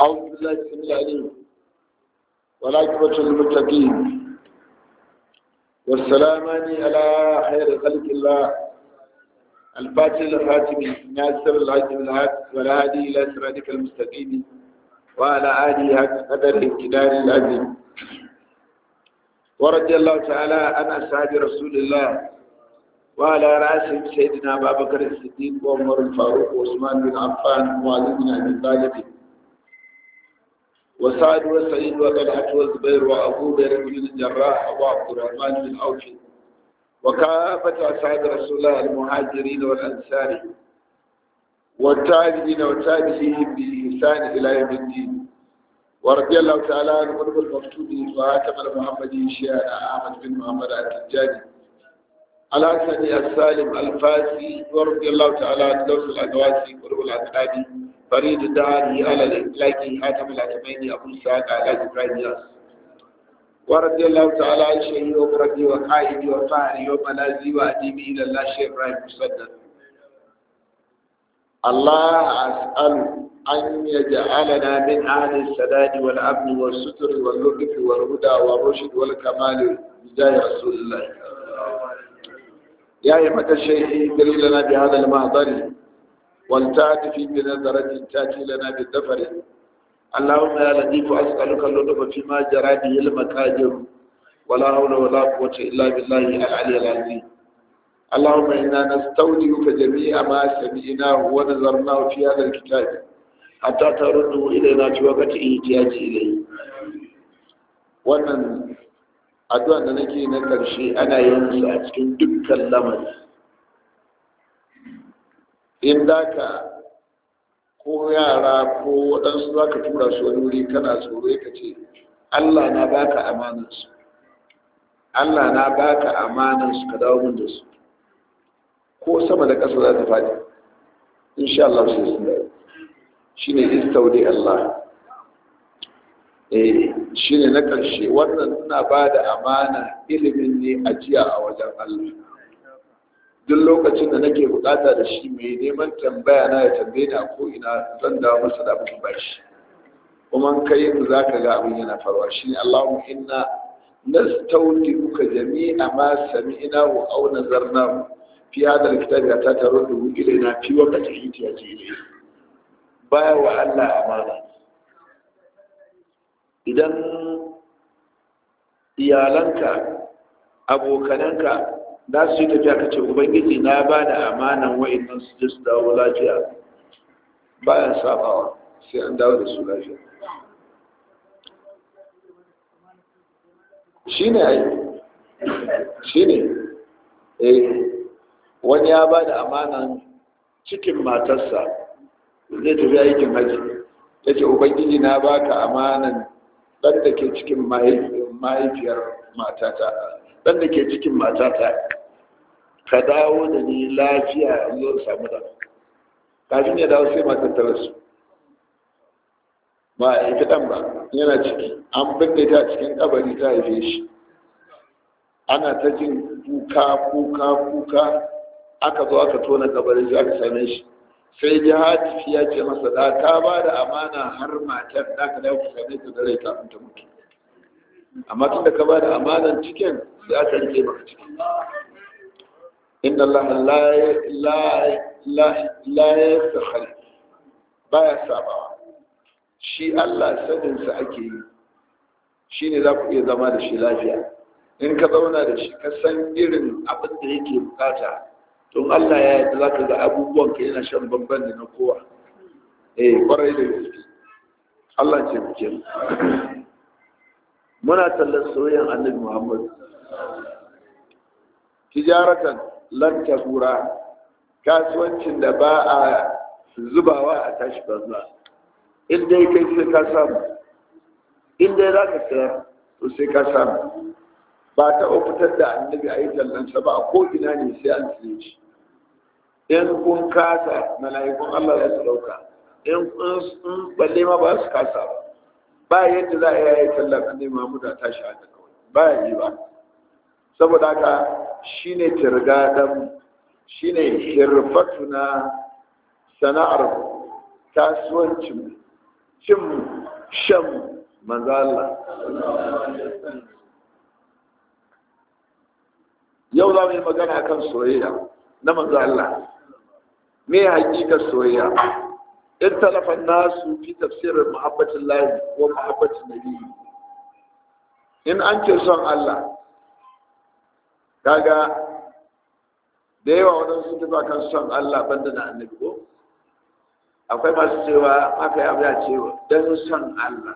أعوذ بالله السميع العليم والعاقبة للمتقين والسلامان على خير خلق الله الفاتح الخاتم ناصر العزم الحق والهادي إلى صراطك المستقيم وعلى آله حق قدر الكدار العظيم ورضي الله تعالى عن أصحاب رسول الله وعلى رأسهم سيدنا أبا بكر الصديق وعمر الفاروق وعثمان بن عفان وعلي بن أبي طالب وسعد وسعيد وطلحة والزبير وأبو بكر بن الجراح وعبد الرحمن بن عوف وكافة أصحاب رسول الله المهاجرين والأنصار والتابعين والتابعين بإحسان إلى يوم الدين ورضي الله تعالى عن قلب المفتون وهاتم المحمدي شيخنا أحمد بن محمد التجاني الحسني السالم الفاسي ورضي الله تعالى عن دوس الأدواسي قلوب الأسعادي فريد الدهاني على الإطلاق حاتم الأتمين أبو سعد على إبراهيم ياس ورضي الله تعالى عن شيخي ومرضي وقائدي وفاعلي وملازي وأديبي إلى الله شيخ إبراهيم مسدد الله أسأل أن يجعلنا من أهل السداد والأمن والستر واللطف والهدى والرشد والكمال بجاه رسول الله يا أيها الشيخ اجري لنا بهذا المحضر والتأتي في بنظرة تأتي لنا بالدفر اللهم يا لطيف أسألك اللطف فيما جرى به المكاجر ولا حول ولا قوة إلا بالله العلي العظيم اللهم إنا نستودعك جميع ما سمعناه ونظرناه في هذا الكتاب حتى ترده إلينا في وقت احتياج إليه wannan addu'a da nake na ƙarshe ana yin su a cikin dukkan lamari in da ka ko yara ko waɗansu za ka tura su wani wuri kana tsoro ka ce allah na baka amanansu allah na baka amanansu ka dawo min da su ko sama da ƙasa za ta faɗi insha Allah sai sun dawo shi ne istaudi Allah eh shi ne na ƙarshe wannan ina ba da amana ilimin ne ajiya a wajen Allah duk lokacin da nake bukata da shi mai neman tambaya na ya tambaye ni a ko ina zan dawo masa da abin bashi kuma kai mu za ka ga abin yana faruwa shi ne Allahumma inna nastaudi'uka jami'a ma sami'na wa aw nazarna fi hada alkitab ya ta taro da ilaina fi waqti ihtiyaji ilayhi baya wa Allah amana idan iyalanka abokananka za su yi tafiya ka ce ubangiji na ba da amanan wa'annan su je su dawo lafiya bayan sabawa sai an dawo da su lafiya shi ne ai shi ne eh wani ya ba da amanan cikin matarsa zai tafi aikin haji ya ce ubangiji na baka amanan ɗan da ke cikin mahaifiyar matata ɗan da ke cikin matata ka dawo da ni lafiya zo samu da kafin ya dawo sai matar ta rasu ba a haifi ɗan ba yana ciki an binne ta cikin kabari ta haife shi ana ta jin kuka kuka kuka aka zo aka tona kabarin shi aka same shi sai jihadi ya ce masa da ka ba da amana har matar da ka dawo ka same ta da rai kafin ta mutu amma tun da ka ba da amanan cikin sai aka rike maka cikin inda Allah la ya sakhari baya sabawa shi Allah saninsa ake yi shi ne za ku iya zama da shi lafiya in ka zauna da shi ka san irin abin da yake bukata don Allah ya yi za ka ga abubuwan ka yana shan bamban da na kowa eh kwarai da gaske Allah ce muke muna tallan soyayyen annabi Muhammad tijaratan lan tahura kasuwancin da ba a zubawa a tashi banza in dai kai sai ka samu in dai za ka sayar to sai ka samu ba ta fitar da annabi a yi tallansa ba a ko'ina ne sai an siye shi in kun kasa mala'ikun Allah za su dauka in balle ma ba su kasa ba ba yadda za a yi tallan annabi Muhammad a tashi haka kawai ba ya yi ba saboda haka shine tirgadan shine hirfatuna sana'ar kasuwancin cin shan manzo Allah yau za mu yi magana kan soyayya na manzo Allah me hakikar soyayya in talafa nasu fi tafsirin muhabbatin lahi wa muhabbatin nabi in an ce son Allah kaga da yawa wadansu sun tafi kan son Allah banda na annabi ko akwai masu cewa aka yi abu ya cewa don son Allah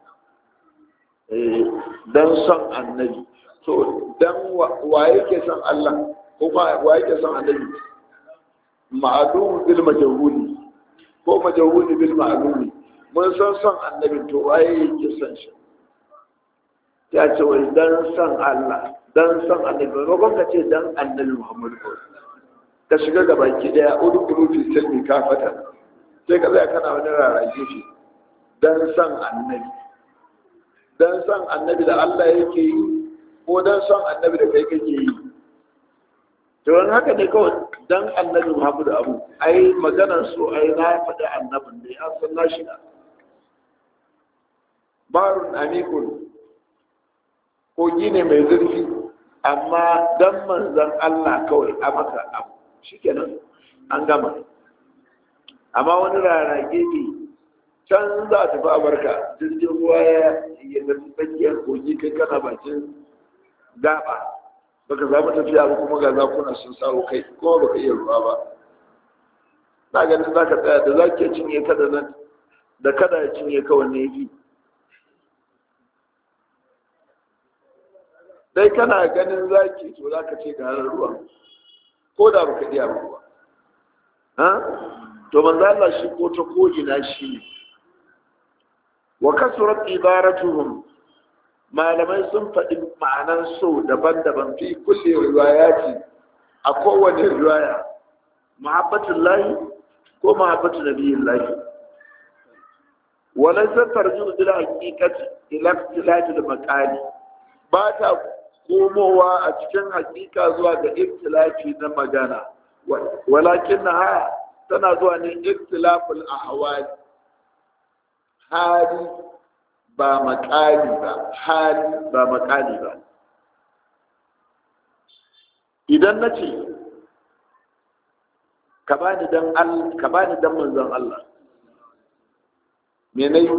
don son annabi to don wa yake son Allah ko wa yake son annabi ma'adun bil majahuli ko majahuli bil ma'aduni mun san son annabi to waye yake son shi ya ce wai dan son Allah dan son annabi ba ka ce dan annabi Muhammadu ka shiga gaba ki daya udu udu fi silmi ka fata sai ka zai kana wani rarrage shi don son annabi don son annabi da Allah yake yi ko don son annabi da kai kake yi to wani haka ne kawai don annabi Muhammadu abu ai maganar so ai na faɗi annabin ne an san na shiga barun amikun kogi ne mai zurfi amma don manzan Allah kawai a maka abu shikenan an gama amma wani rarage ne can za ta fi barka jirgin ruwa ya yi tafi tsakiyar kogi kai kana bakin gaba baka zama tafiya ba kuma ga zakuna sun sawo kai kuma baka iya ruwa ba na ganin za ka tsaya da za ke cinye ka da nan da kada ya cinye ka wanne yi dai kana ganin zaki to za ka ce ga ruwa ko da baka iya ruwa to manzo Allah shi ko ta kojina shi ne wa kasurat ibaratuhum malamai sun faɗi ma'anan so daban-daban fi kulle riwayati a kowane riwaya mahabbatul lahi ko mahabbatul nabiyyin lahi wala sa tarju ila haqiqati ila ikhtilafil maqali ba ta komowa a cikin hakika zuwa ga ikhtilafi na magana walakin ha tana zuwa ne ikhtilaful ahwal hali ba makali ba hali ba makali ba idan na ce ka bani dan Allah ka bani dan manzon Allah me nayi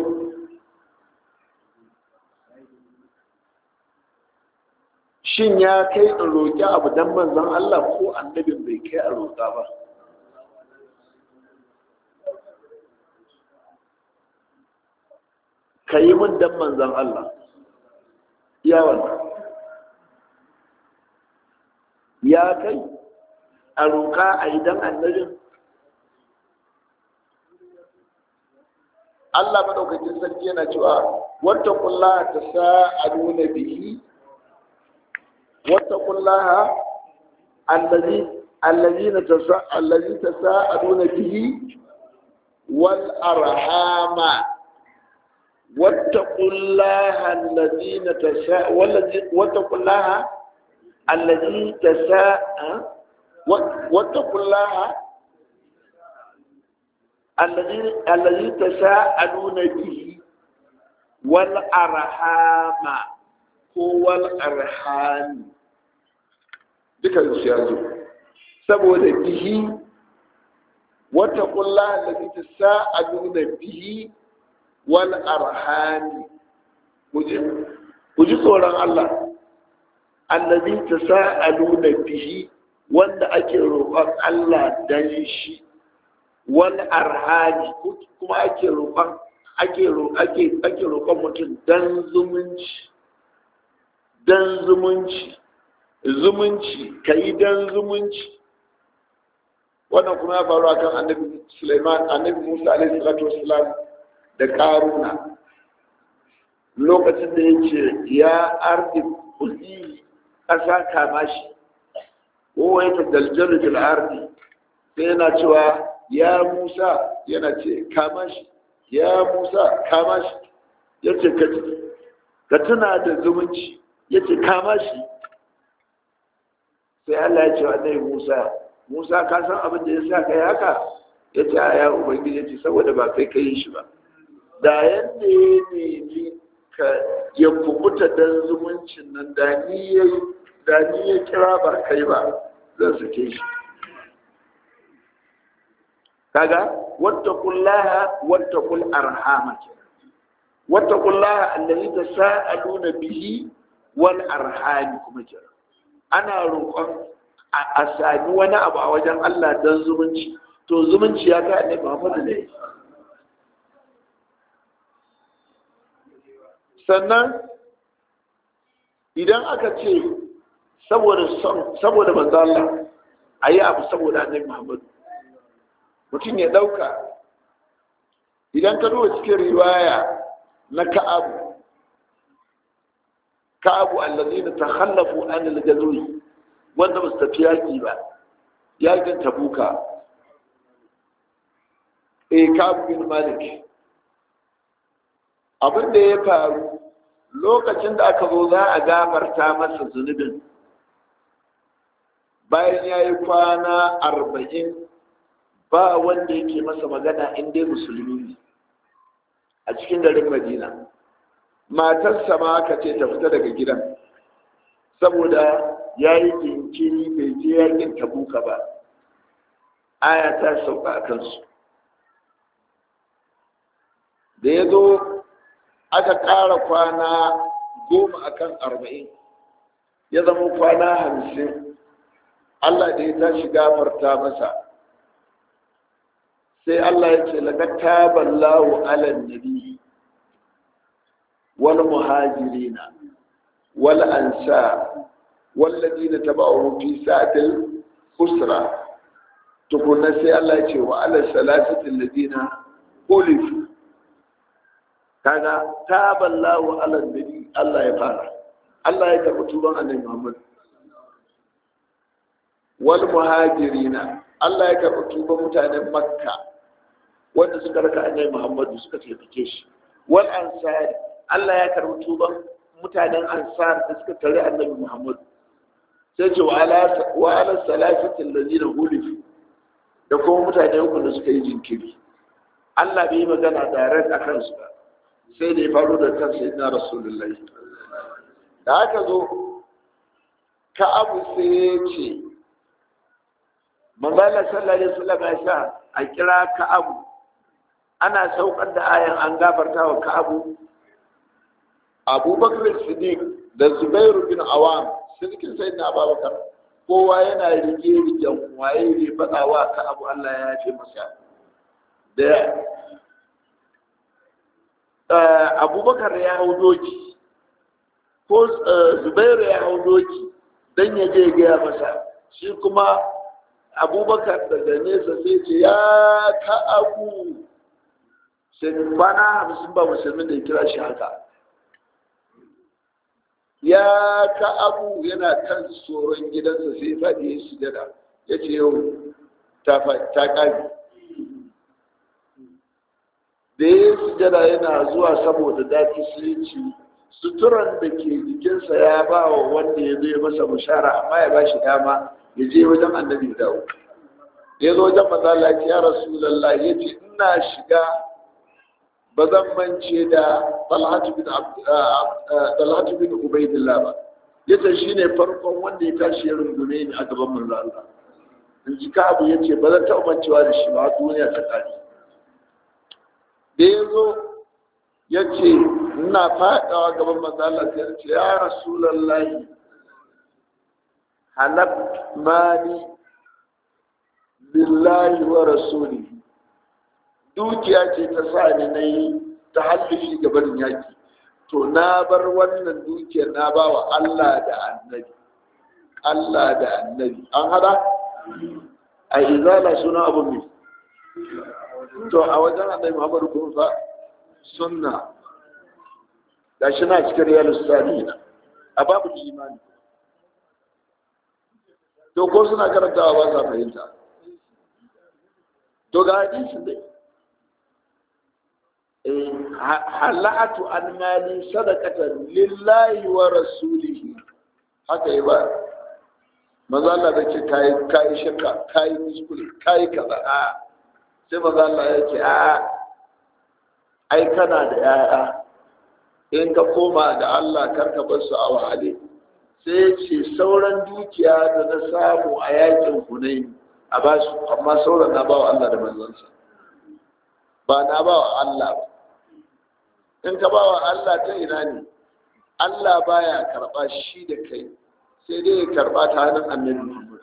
shin ya kai in roƙi abu dan manzon Allah ko annabin bai kai a roƙa ba ka yi min dan manzan Allah yawan ya kai a roƙa a idan annabin Allah madaukakin sarki yana cewa wata kullaha ta sa'aduna bihi wata kullaha allazi allazina tasa allazi tasa'aduna bihi wal arhama واتقوا الله الذين تساء واتقوا الله الذي تساء واتقوا الله الذي الذي تساءلون به والأرحام هو الأرحام duka su ya zo saboda bihi wata kulla da ta sa'aduna bihi wal arhami ku ji tsoron Allah allazi tasaaluna bihi wanda ake roƙon Allah dan shi wal arhami kuma ake roƙon ake ake ake roƙon mutum dan zumunci dan zumunci zumunci kai dan zumunci wannan kuma ya faru akan annabi Sulaiman annabi Musa alaihi salatu wassalam da karuna lokacin da ya ce ya ardi kulli ƙasa kama shi kowa ya ta daljalu fil ardi sai yana cewa ya musa yana ce kama shi ya musa kama shi ya ce ka tuna da zumunci ya ce kama shi sai allah ya ce wa ɗaya musa musa ka san abin da ya sa kai haka ya ce a ya ubangiji ya ce saboda ba kai ka yi shi ba da yadda ya nemi ka ya kubuta dan zumuncin nan da ni ya da ni ya kira ba kai ba zan sake shi kaga wattaqullaha wattaqul arhama wattaqullaha allazi tasaaluna bihi wal arham kuma kira ana roƙon a sami wani abu a wajen Allah dan zumunci to zumunci ya ga annabi Muhammad ne sannan idan aka ce saboda son saboda manzo Allah ayi abu saboda annabi Muhammad mutum ya dauka idan ka duba cikin riwaya na Ka'ab Ka'ab allazina takhallafu an al-ghazwi wanda ba su tafi yaki ba yakin Tabuka eh Ka'ab bin Malik abin da ya faru lokacin da aka zo za a gafarta masa zunubin bayan ya yi kwana arba'in ba wanda yake masa magana inda musulmi ne a cikin garin madina matarsa ma aka ce ta fita daga gidan saboda ya yi jinkiri bai je yakin tabuka ba aya ta sauka a kansu da ya zo aka ƙara kwana goma akan arba'in ya zama kwana hamsin Allah da ya tashi gafarta masa sai Allah ya ce laga taballahu alan nabi wal muhajirina wal ansar والذين تبعوه في ساعة الأسرة تقول نسي الله يقول وعلى الثلاثة الذين أولفوا kaga taballahu ala nabi Allah ya fara Allah ya karɓi tuban annabi Muhammad wal muhajirina Allah ya karɓi tuban mutanen Makka wanda suka raka annabi Muhammad suka taimake shi wal ansar Allah ya karɓi tuban mutanen ansar da suka tare annabi Muhammad sai ce wa ala wa ala salasatil ladina hulifu da kuma mutane uku da suka yi jinkiri Allah bai yi magana direct akan su ba sai da ya faru da kan sai na rasulullahi da aka zo ka abu sai ya ce manzala sallallahu alaihi wasallam ya sa a kira ka abu ana saukar da ayan an gafarta wa ka abu abubakar siddiq da zubairu bin awam sirkin sai na abubakar kowa yana rige rigen waye ne faɗa wa ka abu allah ya yafe masa da abubakar ya hau doki ko zubairu ya hau doki don ya je gaya masa shi kuma abubakar daga nesa sai ce ya ka abu sai kwana hamsin ba musulmin da ya kira shi haka ya ka abu yana kan tsoron gidansa sai faɗi ya sujada ya ce yau ta ƙari da ya sujada yana zuwa saboda dafi sai suturan da ke jikinsa ya ba wa wanda ya zai masa bushara amma ya ba shi dama ya je wajen annabi dawo da ya zo wajen mazala ya rasu lallai ya ce ina shiga ba zan mance da talhatu bin ubaidillah ba ya ce shi ne farkon wanda ya tashi ya rungume ni a gaban manzo Allah in ji ka abu ya ce ba zan taɓa mancewa da shi ba duniya ta ƙari da ya zo ya ce ina faɗawa gaban manzo Allah sai ya ce ya rasulallahi halab mali billahi wa rasuli dukiya ce ta sa ni na yi ta hallufi gaban yaki to na bar wannan dukiyar na ba wa Allah da annabi Allah da annabi an hada a izala suna abu mai to a wajen annabi Muhammadu kun fa sunna gashi na cikin riyalus salihina a babu imani to ko suna karantawa ba sa fahimta to ga hadisin dai halatu an mali sadaqatan lillahi wa rasulihi haka yi ba maza Allah da ce kai kai shirka kai kuskure kai kaza a sai maza Allah ya ce a ai kana da yaya in ka koma da Allah karka bar su a wahale sai ce sauran dukiya da na samu a yakin hunaini a ba su amma sauran na ba wa Allah da manzansa ba na ba wa Allah ba in ka ba wa Allah ta ina ne Allah baya karba shi da kai sai dai ya karba ta hannun annabi Muhammad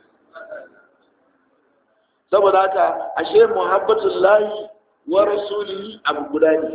saboda haka ashe muhabbatul lahi wa rasulihi abu guda ne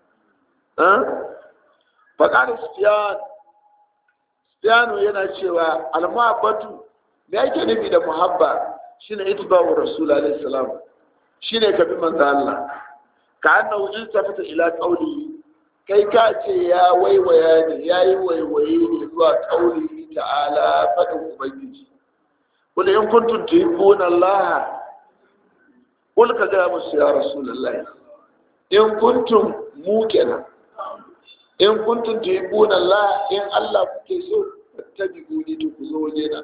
faƙaɗa sufiyan sufiyanu yana cewa almuhabbatu me ake nufi da muhabba shine itba'u rasul alaihi salam shine ka bi manzo Allah ka annahu iltafata ila qawli kai ka ce ya waiwaya ne yayi waiwaye ne zuwa qawli ta'ala fadin ubangiji kul in kuntum tuhibbuna Allah kul ka ga musu ya rasulullahi in kuntum mu kenan in kuntum tuhibbuna Allah in Allah kuke so tabi'uni to ku zo waje na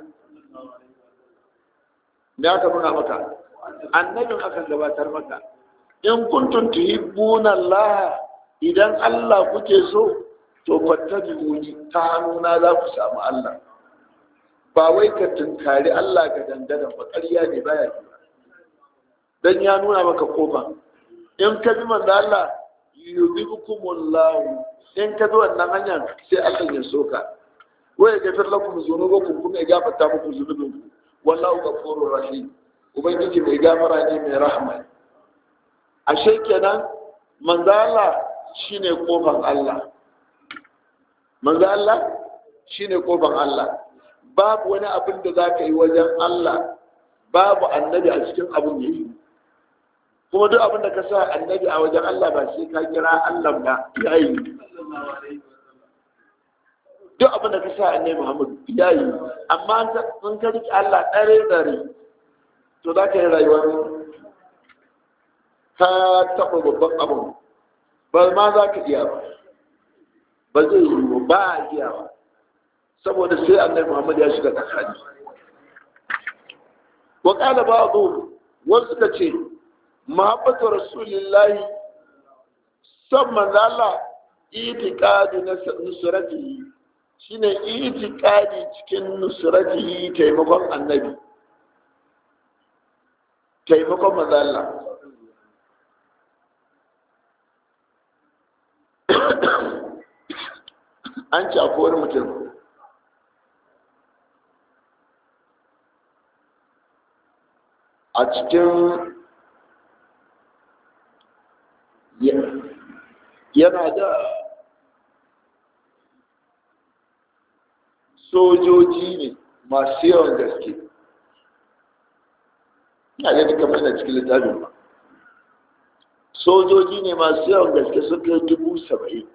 me aka nuna maka annabin aka gabatar maka in kuntum tuhibbuna Allah idan Allah kuke so to fattabi'uni ta hannuna za ku samu Allah ba wai ka tunkari Allah ga dandadan ba ƙarya ne baya ji dan ya nuna maka kofa in ka bi manzo Allah yubikumullahu in ka bi wannan hanyar sai Allah ya soka wa ya gafir lakum zunubakum kuma ya gafarta muku zunubinku wallahu ghafurur rahim ubangiji mai gafara ne mai rahama ashe kenan manzo Allah shine kofar Allah manzo Allah shine kofar Allah babu wani abin da zaka yi wajen Allah babu annabi a cikin abin da yi kuma duk abin da ka sa annabi a wajen Allah ba sai ka kira Allah ba ya yi duk abin da ka sa annabi Muhammad ya yi amma in ka riƙe Allah ɗare ɗare to za ka yi rayuwar ka taɓa babban abin ba ma za ka iya ba ba zai yi ba a iya ba saboda sai annabi Muhammad ya shiga tsakani wa qala ba'dhu wasu ka ce mahabbatu rasulillahi son manzo Allah itiqadu nusratihi shine itiqadi cikin nusratihi taimakon annabi taimakon manzo Allah an ci akwai wani mutum a cikin yana da sojoji ne masu yawan gaske na gani kamar na cikin littafin ba sojoji ne masu yawan gaske sun kai dubu saba'in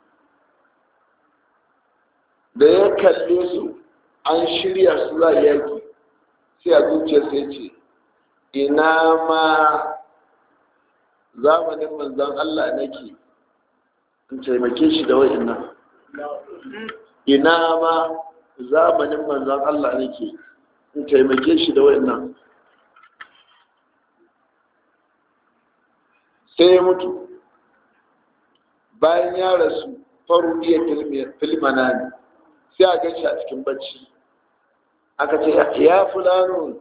da ya kalle su an shirya su za yaki sai a zuciya sai ce ina ma zamanin manzan Allah nake in taimake shi da wa'annan ina ma zamanin manzan Allah nake in taimake shi da wa'annan sai ya mutu bayan ya rasu faru iya filmana ne sai a gan shi a cikin bacci aka ce ya fulano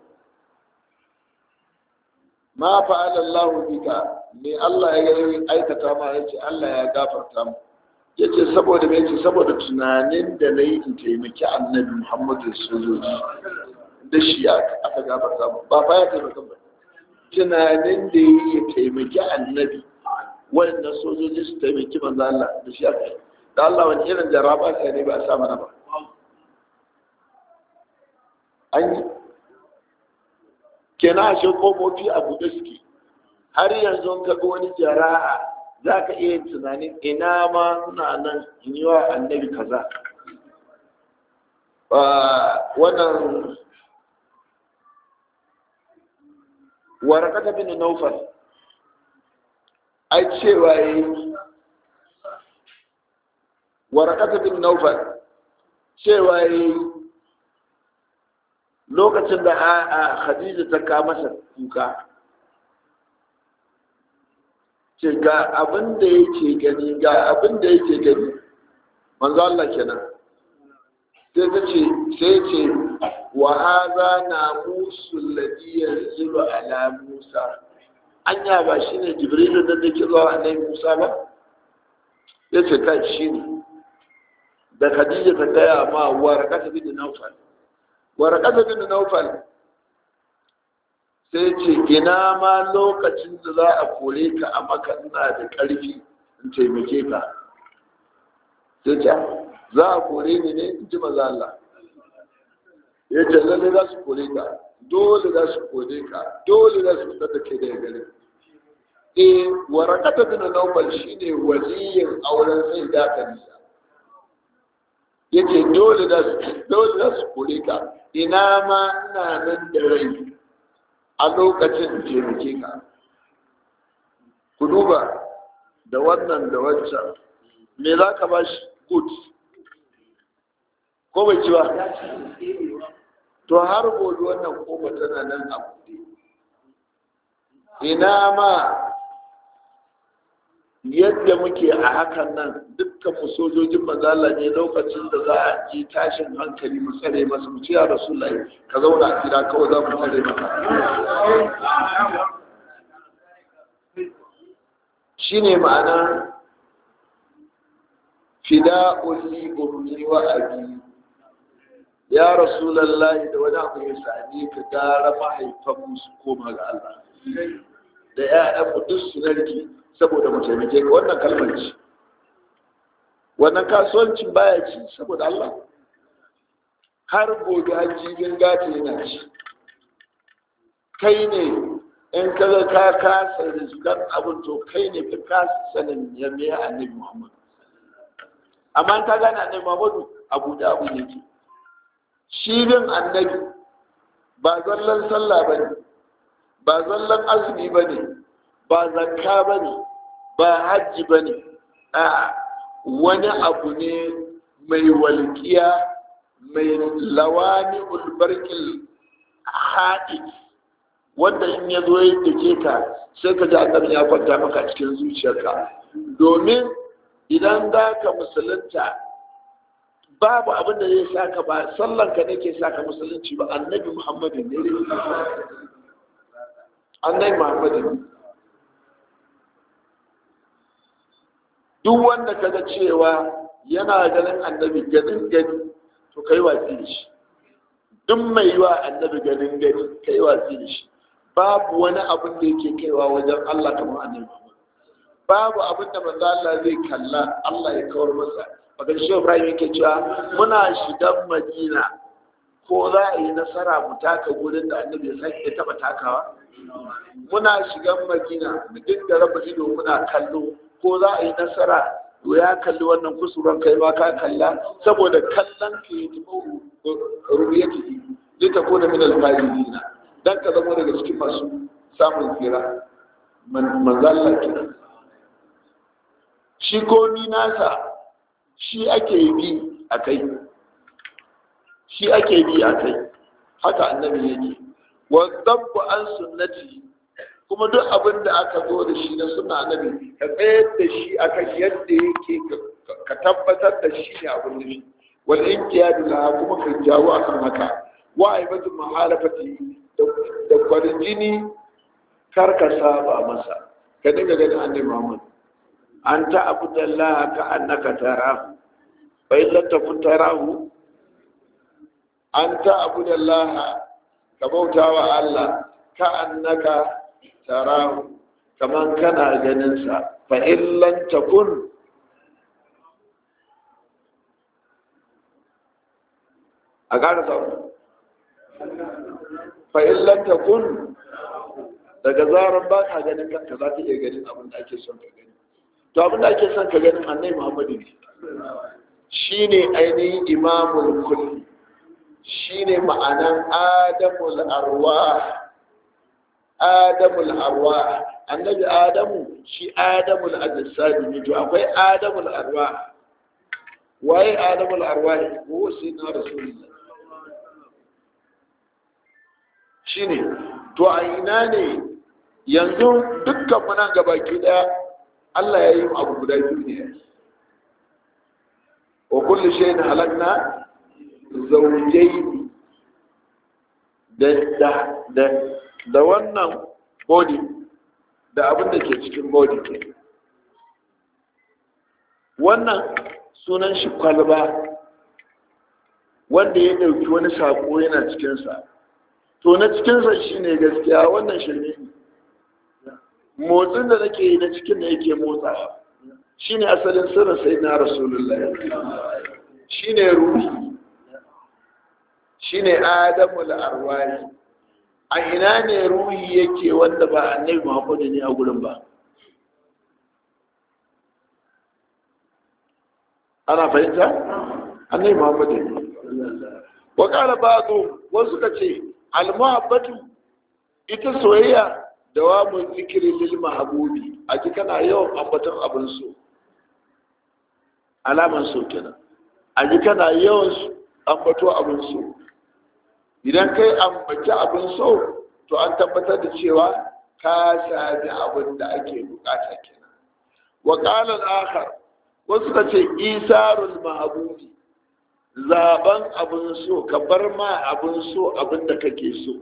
ma fa'ala Allah bika me Allah ya yi aikata ma yace Allah ya gafarta mu yace saboda me yace saboda tunanin da nayi in taimaki Annabi Muhammadu sallallahu da shi aka gafarta mu ba fa ya taimaka ba tunanin da yi ya taimaki Annabi wanda sojoji su taimaki manzo Allah da shi aka da Allah wani irin jaraba sai ne ba a sa mana ba an yi kenan ashe kofofi a buɗe suke har yanzu ka ga wani jara'a za ka iya tunanin ina ma suna nan in yi wa annabi kaza wannan warakata bin naufal ai cewa yi warakata bin naufal cewa yi lokacin da a khadija ta ka masa kuka ce ga abin da yake gani ga abin da yake gani manzo Allah kenan sai ta ce sai ce wa hadha namusu alladhi yanzilu ala Musa anya ba shine Jibrilu da yake zuwa annabi Musa ba yace kai shine da Khadija ta gaya ma warqata bin Nawfal warqata bin Nawfal sai ce ina ma lokacin da za a kore ka a maka ina da ƙarfi in taimake ka sai ce za a kore ni ne in ji maza Allah ya ce lalle za su kore ka dole za su kore ka dole za su fitar da kai daga gari e warakata bin nawfal shine waliyin auren sai da kanisa yace dole za su dole za su kore ka ina ma ina nan da rai a lokacin taimake ka ku duba da wannan da wancan me za ka ba shi good ko bai ci ba to har gobe wannan kofa tana nan a buɗe ina ma yadda muke a hakan nan dukkan mu sojojin mazala ne lokacin da za a ji tashin hankali mu tsare masa mu ce ya rasulullahi ka zauna a gida kawai za mu tsare maka shine ma'ana fida'un li ummi wa abi ya rasulullahi da wani abu ya sami ka gara mahaifan musu koma ga Allah da ya'yan mu duk su narke saboda mu taimake ka wannan kalmar ce wannan kasuwancin baya ci saboda Allah har gobe hajjibin gata yana ci kai ne in ka ga ka kasa rizgar abin to kai ne ka kasa sanin ya me annabi Muhammad amma ka gane annabi Muhammadu abu da abu ne ke shi bin annabi ba zallan sallah bane ba zallan azumi bane ba zakka bane ba hajji bane a wani abu ne mai walƙiya mai lawani ulbarkil haɗi wanda in ya zo yadda ke ka sai ka ji annabi ya kwanta maka cikin zuciyarka domin idan za ka musulunta babu abin da zai saka ba sallan ka ne ke saka musulunci ba annabi muhammadu ne annabi muhammadu ne duk wanda kaga cewa yana ganin annabi ganin gani to kai watsi da shi duk mai yi wa annabi ganin gani kai watsi da shi babu wani abin da yake kaiwa wajen Allah kamar annabi babu abin da manzo Allah zai kalla Allah ya kawar masa bakan shi Ibrahim yake cewa muna shigan Madina ko za a yi nasara mu taka gurin da annabi ya sake taba takawa muna shigan Madina mu dinga raba ido muna kallo ko za a yi nasara to ya kalli wannan kusuran kai ma ka kalla saboda kallon ka yi tumo rubiyati zai ta kona min alfahimina dan ka zama daga cikin masu samun tsira manzalla kenan shi komi nasa shi ake bi a kai shi ake bi a kai haka annabi yake wa dabbu an sunnati kuma duk abin da aka zo da shi na suna annabi ka tsayar da shi akan yadda yake ka tabbatar da shi ne abin da shi wal inqiyadu la kuma ka jawo akan haka wa aibatu mahalafati da kwarin jini kar ka saba masa ka dinga ganin annabi Muhammad an ta abudallah ka annaka tarahu fa in lam takun tarahu an ta abudallah ka bautawa Allah ka annaka tarahu kaman kana ganin sa fa in lam takun a ƙara samu fa in lam takun daga zaran ba ka ganin kanka za ka iya ganin abin da ake son ka gani to abin da ake son ka ganin annai muhammadu ne shi ne ainihin imamul kulli shi ne ma'anan adamul arwa adamul arwa annabi adamu shi adamul ajisadi ne to akwai adamul arwa waye adamul arwa ne ko sai na rasulullah shi ne to a ina ne yanzu dukkan nan gabaki daya Allah ya yi abu guda biyu ne wa kullu shay'in halakna zawjayn da da da da wannan body da abin da ke cikin body ke wannan sunan shi kwalba wanda ya ɗauki wani saƙo yana cikinsa to na cikinsa shi ne gaskiya wannan shirme ne motsin da nake yi na cikin da yake motsawa shi ne asalin sirrin sai na rasulullah shi ne ruhi shi ne adamu da arwani a ina ne ruhi yake wanda ba annabi muhammadu ne a gurin ba ana fahimta annabi muhammadu ne wa kala ba'du wasu ka ce almuhabbatu ita soyayya dawamun zikiri lil mahbubi a ji kana yawan ambaton abin so alaman so kenan a ji kana yawan ambato abin so idan kai ambaci abin so to an tabbatar da cewa ka sami abin da ake bukata kenan wa qala al-akhar wasu ka ce isarul mahbubi zaben abin so ka bar ma abin so abin da kake so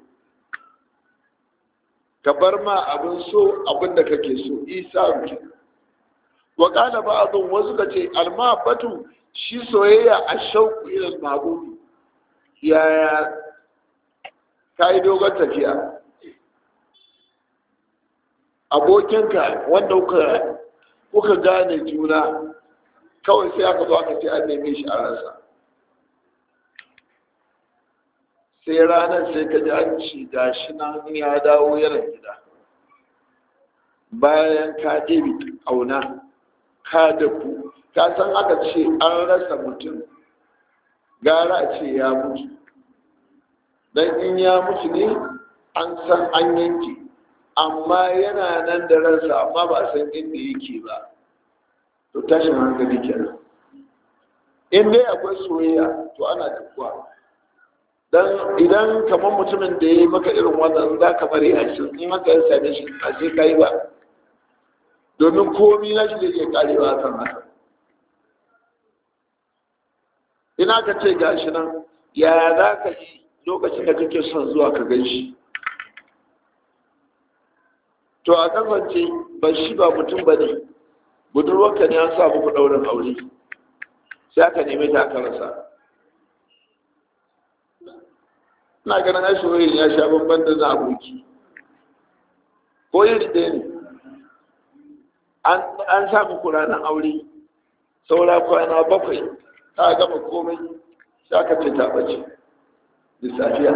ka bar ma abin so abin da kake so isa ke wa kana ba'dun wasu ka ce almabatu shi soyayya a shauku ila mahbubi yaya kai dogon tafiya abokinka wanda kuka kuka gane juna kawai sai aka zo aka ce an neme shi a rasa sai ranar sai ka ji an ci gashi nan ya dawo yaran gida bayan ka ɗebi ƙauna ka da ku ka san aka ce an rasa mutum gara a ce ya mutu don in ya mutu ne an san an yanke amma yana nan da ransa amma ba a san inda yake ba to tashin hankali kenan in dai akwai soyayya to ana tafiya dan idan kamar mutumin da ya yi maka irin wannan za ka bari a cikin in haka ya same shi a sai ka yi ba domin komi na shi da ke karewa kan haka ina ka ce gashi nan ya za ka yi lokacin da kake son zuwa ka gan shi to a kasance ba shi ba mutum ba ne budurwarka ne an sa muku ɗaurin aure sai aka neme ta aka rasa ina ganin ai soyayya ya sha bamban da na aboki ko iri ɗaya ne an sa muku ranar aure saura kwana bakwai ta gama komai sai aka ce ta ɓace da safiya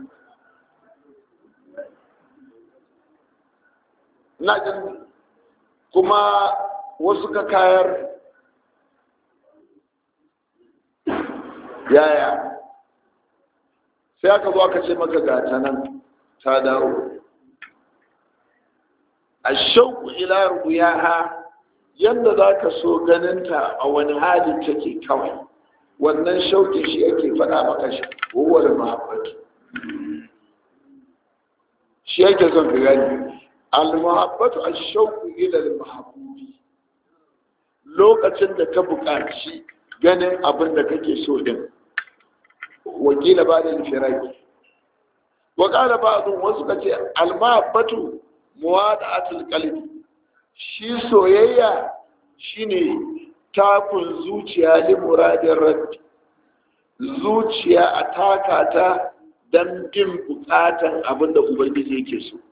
ina jin kuma wasu ka kayar yaya sai aka zo aka ce maka gata nan ta dawo a shauku ila ruyaha yadda za ka so ganinta a wani hali take kawai wannan shauƙin shi yake faɗa maka shi kowar mahabbatu shi yake son ka gani al-mahabbatu ash-shauqu ila al-mahbubi lokacin da ka buƙaci ganin abin da kake so din wakila ba da firaki wa qala ba'dun wasu kace al-mahabbatu muwada'atul qalbi shi soyayya shine takun zuciya li muradin rabbi zuciya a taka ta don bin bukatan abin da ubangiji yake so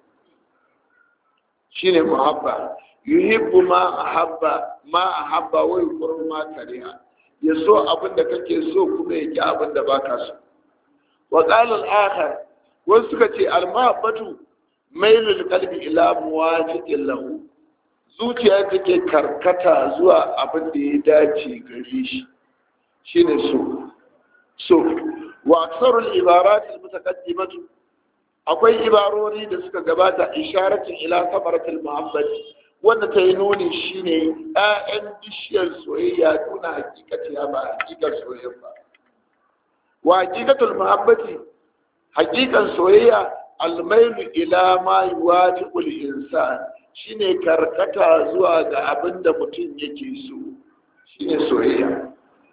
shine muhabba yuhibbu ma ahabba ma ahabba wa yuqru ma kariha ya so abin da kake so kuma ya ki abin da baka so wa qala al-akhar wasu suka ce al-mahabbatu mailul qalbi ila muwafiqin lahu zuciya take karkata zuwa abin da ya dace gare shi shine so so wa aksarul ibarat almutaqaddimatu akwai ibarori da suka gabata isharatin ila samaratul muhammad wanda ta yi nuni shine ƴaƴan bishiyar soyayya nuna hakikati ya ba hakikar soyayya ba wa hakikatul muhabbati hakikan soyayya almailu ila ma yuwafiqul insan shine karkata zuwa ga abin da mutum yake so shine soyayya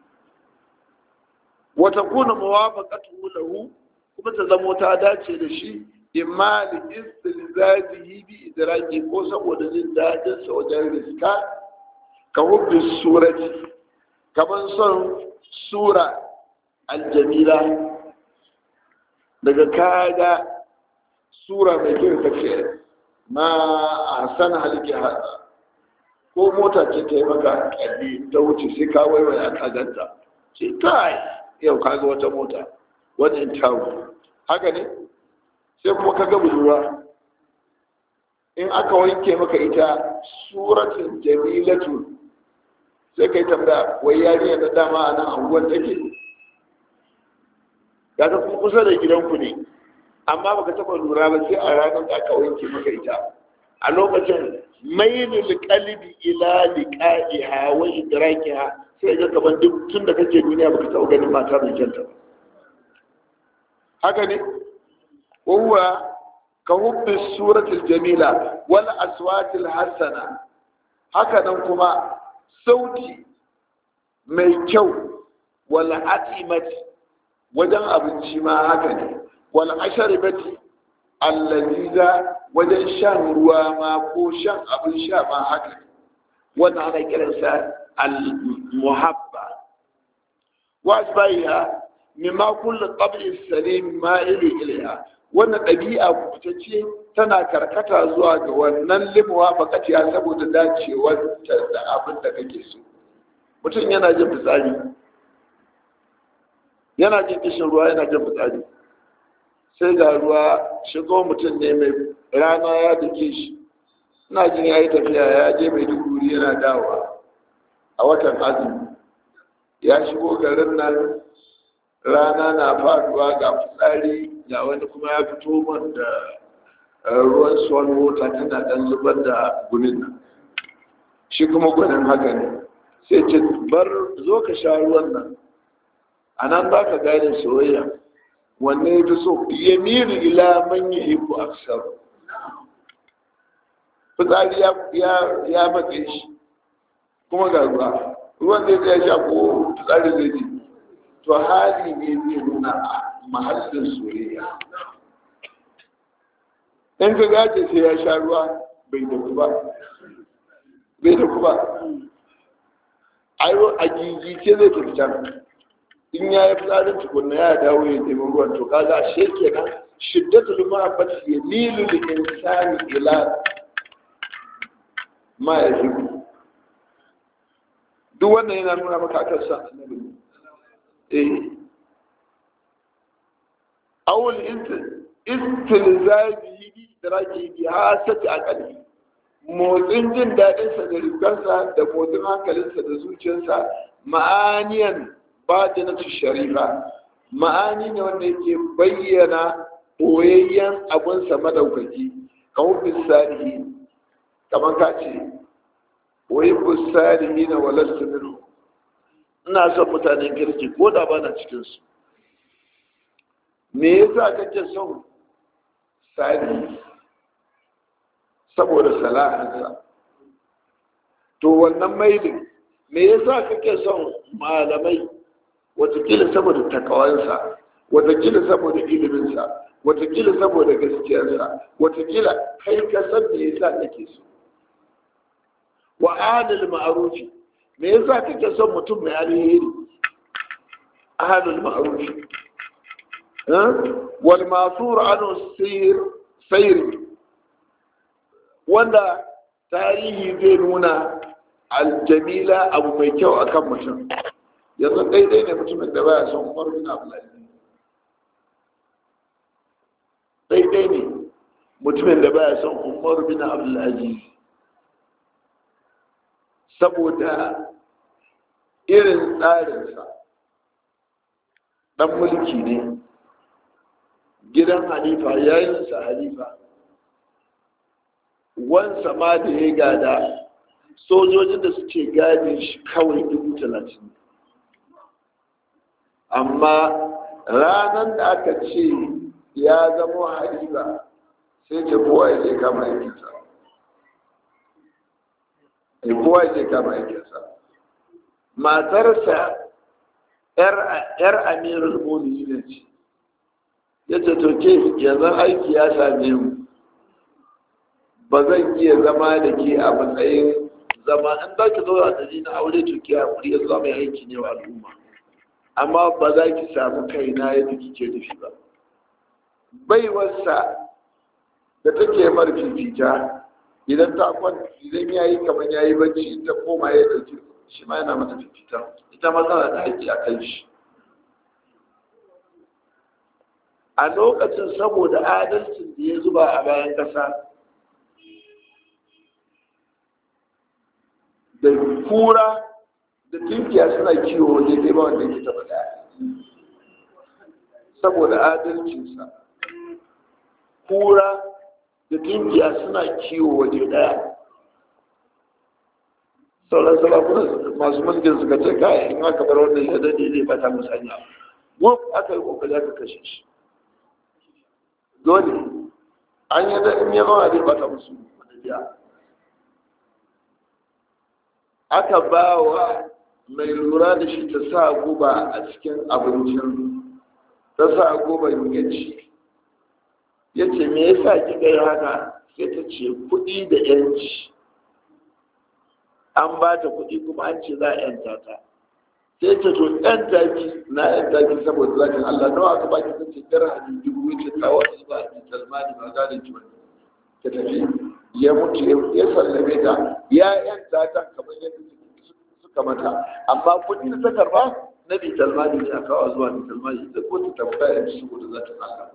wata kuna muwafaqatu lahu kuma ta zamo ta dace da shi imma li istilzazihi bi idraki ko saboda jin dadin sa wajen riska ka hubbi surati kaman son sura aljamila daga kaga sura mai kyau kace ma ahsan haliki hada ko mota ce ta yi maka kalli ta wuce sai ka waiwaya ka ganta ce kai yau ka ga wata mota wani in tawo haka ne sai kuma ka ga budurwa in aka wanke maka ita suratun jamilatu sai ka yi tambaya wai yariya na dama a nan anguwan take ya ta kuma kusa da gidanku ne amma baka taba lura ba sai a ranar da aka wanke maka ita a lokacin mailul qalbi ila liqa'iha wa idrakiha sai ga kaman duk tun da kake duniya baka taba ganin mata mai kyanta ba haka ne huwa ka hubbi suratul jamila wal aswatil hasana haka nan kuma sauti mai kyau wal atimati wajen abinci ma haka ne wal asharibati allaziza wajen shan ruwa ma ko shan abin sha ma haka ne wannan ana kiransa al-muhabba wa asbaiha mimma kullu qabli salim ma'ili ilaiha wannan ɗabi'a kubutacce tana karkata zuwa ga wannan limuwa bakatiya saboda dacewar da abin da kake so mutum yana jin fitsari yana jin kishin ruwa yana jin fitsari sai ga ruwa shigo mutum ne mai rana ya dake shi ina jin ya yi tafiya ya je mai duguri yana dawa a watan azumi ya shigo garin nan rana na faduwa ga fitsari ga wani kuma ya fito man da ruwan swan water tana dan zubar da gunin nan shi kuma gwanin haka ne sai ce bar zo ka sha ruwan nan a nan za ka gane soyayya wanne ya fi so ya miri ila man yi iku aksar fitsari ya matse shi kuma ga ruwa ruwan zai zai sha ko fitsari zai ci to hali ne zai nuna a mahallin soyayya in ka gace sai ya sha ruwa bai da ba bai da ba a gigice zai tafi can in ya yi fitsarin tukunna ya dawo ya nemi ruwan to kaga ashe kenan shiddatul mahabbati yamilu lil insani ila ma yahibu duk wannan yana nuna maka akan sa annabi eh awul istilzabi bi daraki bi hasati aqali motsin jin daɗinsa da rikansa da motsin hankalinsa da zuciyarsa ma'aniyan batinatu sharifa ma'ani ne wanda yake bayyana boyayyen abunsa madaukaki kamar bisalihi kamar ka ce wai bisalihi na walastu minu ina son mutanen kirki ko da ba na cikinsu me yasa kake son salihi saboda sala'ansa to wannan mailin me yasa kake son malamai watakila saboda takawansa watakila saboda iliminsa watakila saboda gaskiyarsa watakila kai ka san me yasa kake so wa ahlul ma'rufi me yasa kake son mutum mai alheri ahlul ma'rufi wal ma'thur anhu sayr sayr wanda tarihi zai nuna aljamila abu mai kyau akan mutum yanzu daidai ne mutumin da baya son umar bin abdulaziz daidai ne mutumin da baya son umar bin abdulaziz saboda irin tsarinsa dan mulki ne gidan halifa yayinsa halifa wansa ma da ya gada sojojin da suke gadin shi kawai dubu talatin amma ranar da aka ce ya zama halifa sai ce kowa ya je kama aikinsa kowa ya kama aikinsa matarsa yar amirul mu'minin ce ya ce to ke yanzu aiki ya same mu ba zan iya zama da ke a matsayin zama in za ki zauna da ni na aure to ki hakuri ya zama mai aiki ne wa al'umma amma ba za ki samu kaina yadda kike nufi ba baiwarsa da take mar fifita idan ta kwanta idan ya yi kamar ya yi bacci ta koma ya ɗauki shi ma yana mata fifita ita ma tana da haƙƙi a kan shi a lokacin saboda adalcin da ya zuba a bayan ƙasa da kura da tunkiya suna kiwo waje dai ba wanda ke taɓa ɗaya saboda adalcinsa kura da tunkiya suna kiwo waje ɗaya sauran salafunan masu mulkin suka ce kai in aka bar wannan ya daɗe zai bata musanya wuf aka yi kokari aka kashe shi dole an yi da in ya zama zai bata musu madajiya aka ba wa mai lura da shi ta sa guba a cikin abincin ta sa guba ya ci ya ce me yasa kika yi haka sai ta ce kuɗi da yanci an ba ta kuɗi kuma an ce za a yanta ta sai ta to yan taki na yan taki saboda zakin Allah nawa aka baki ta ce kar a dubu wuce ta wasu ba a talmani ba za da kiwon ta tafi ya mutu ya sallame ta ya yanta ta kamar yadda suka mata amma kuɗi da ta karba na bi talmani ne a kawo zuwa bi talmani ita ko ta tabbata ya ci saboda zakin Allah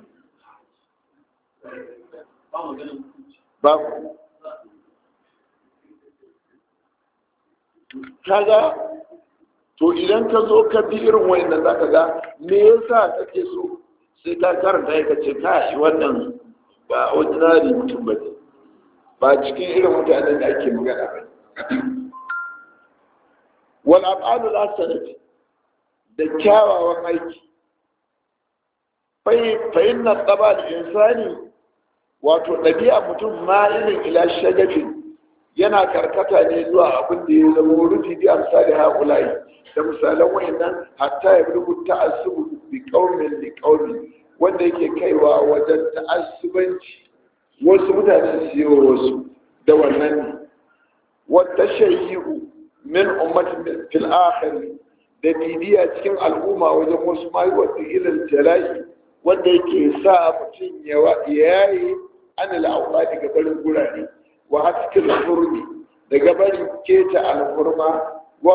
babu kaga to idan ka zo ka bi irin wayannan za ka ga me yasa kake so sai ka karanta ya kace kai wannan ba ordinary mutum ba ne ba cikin irin mutanen da ake magana ba wal af'alu la sanati da kyawawan aiki fa inna taba da insani wato ɗabi'a mutum ma irin ila shagafin yana karkata ne zuwa abin da ya zama rufi bi amsali haƙulai da misalan wayannan hatta ya rubu ta'assubu bi qaumin li qaumi wanda yake kaiwa wajen ta'assubanci wasu mutane su yi wasu da wannan ne wata shayyi'u min ummatin fil akhir da bibiya cikin al'umma wajen wasu mai wata ilal jala'i wanda yake sa mutum ya yayi anil awqati ga barin gurare wa haskin hurmi daga bari keta alhurma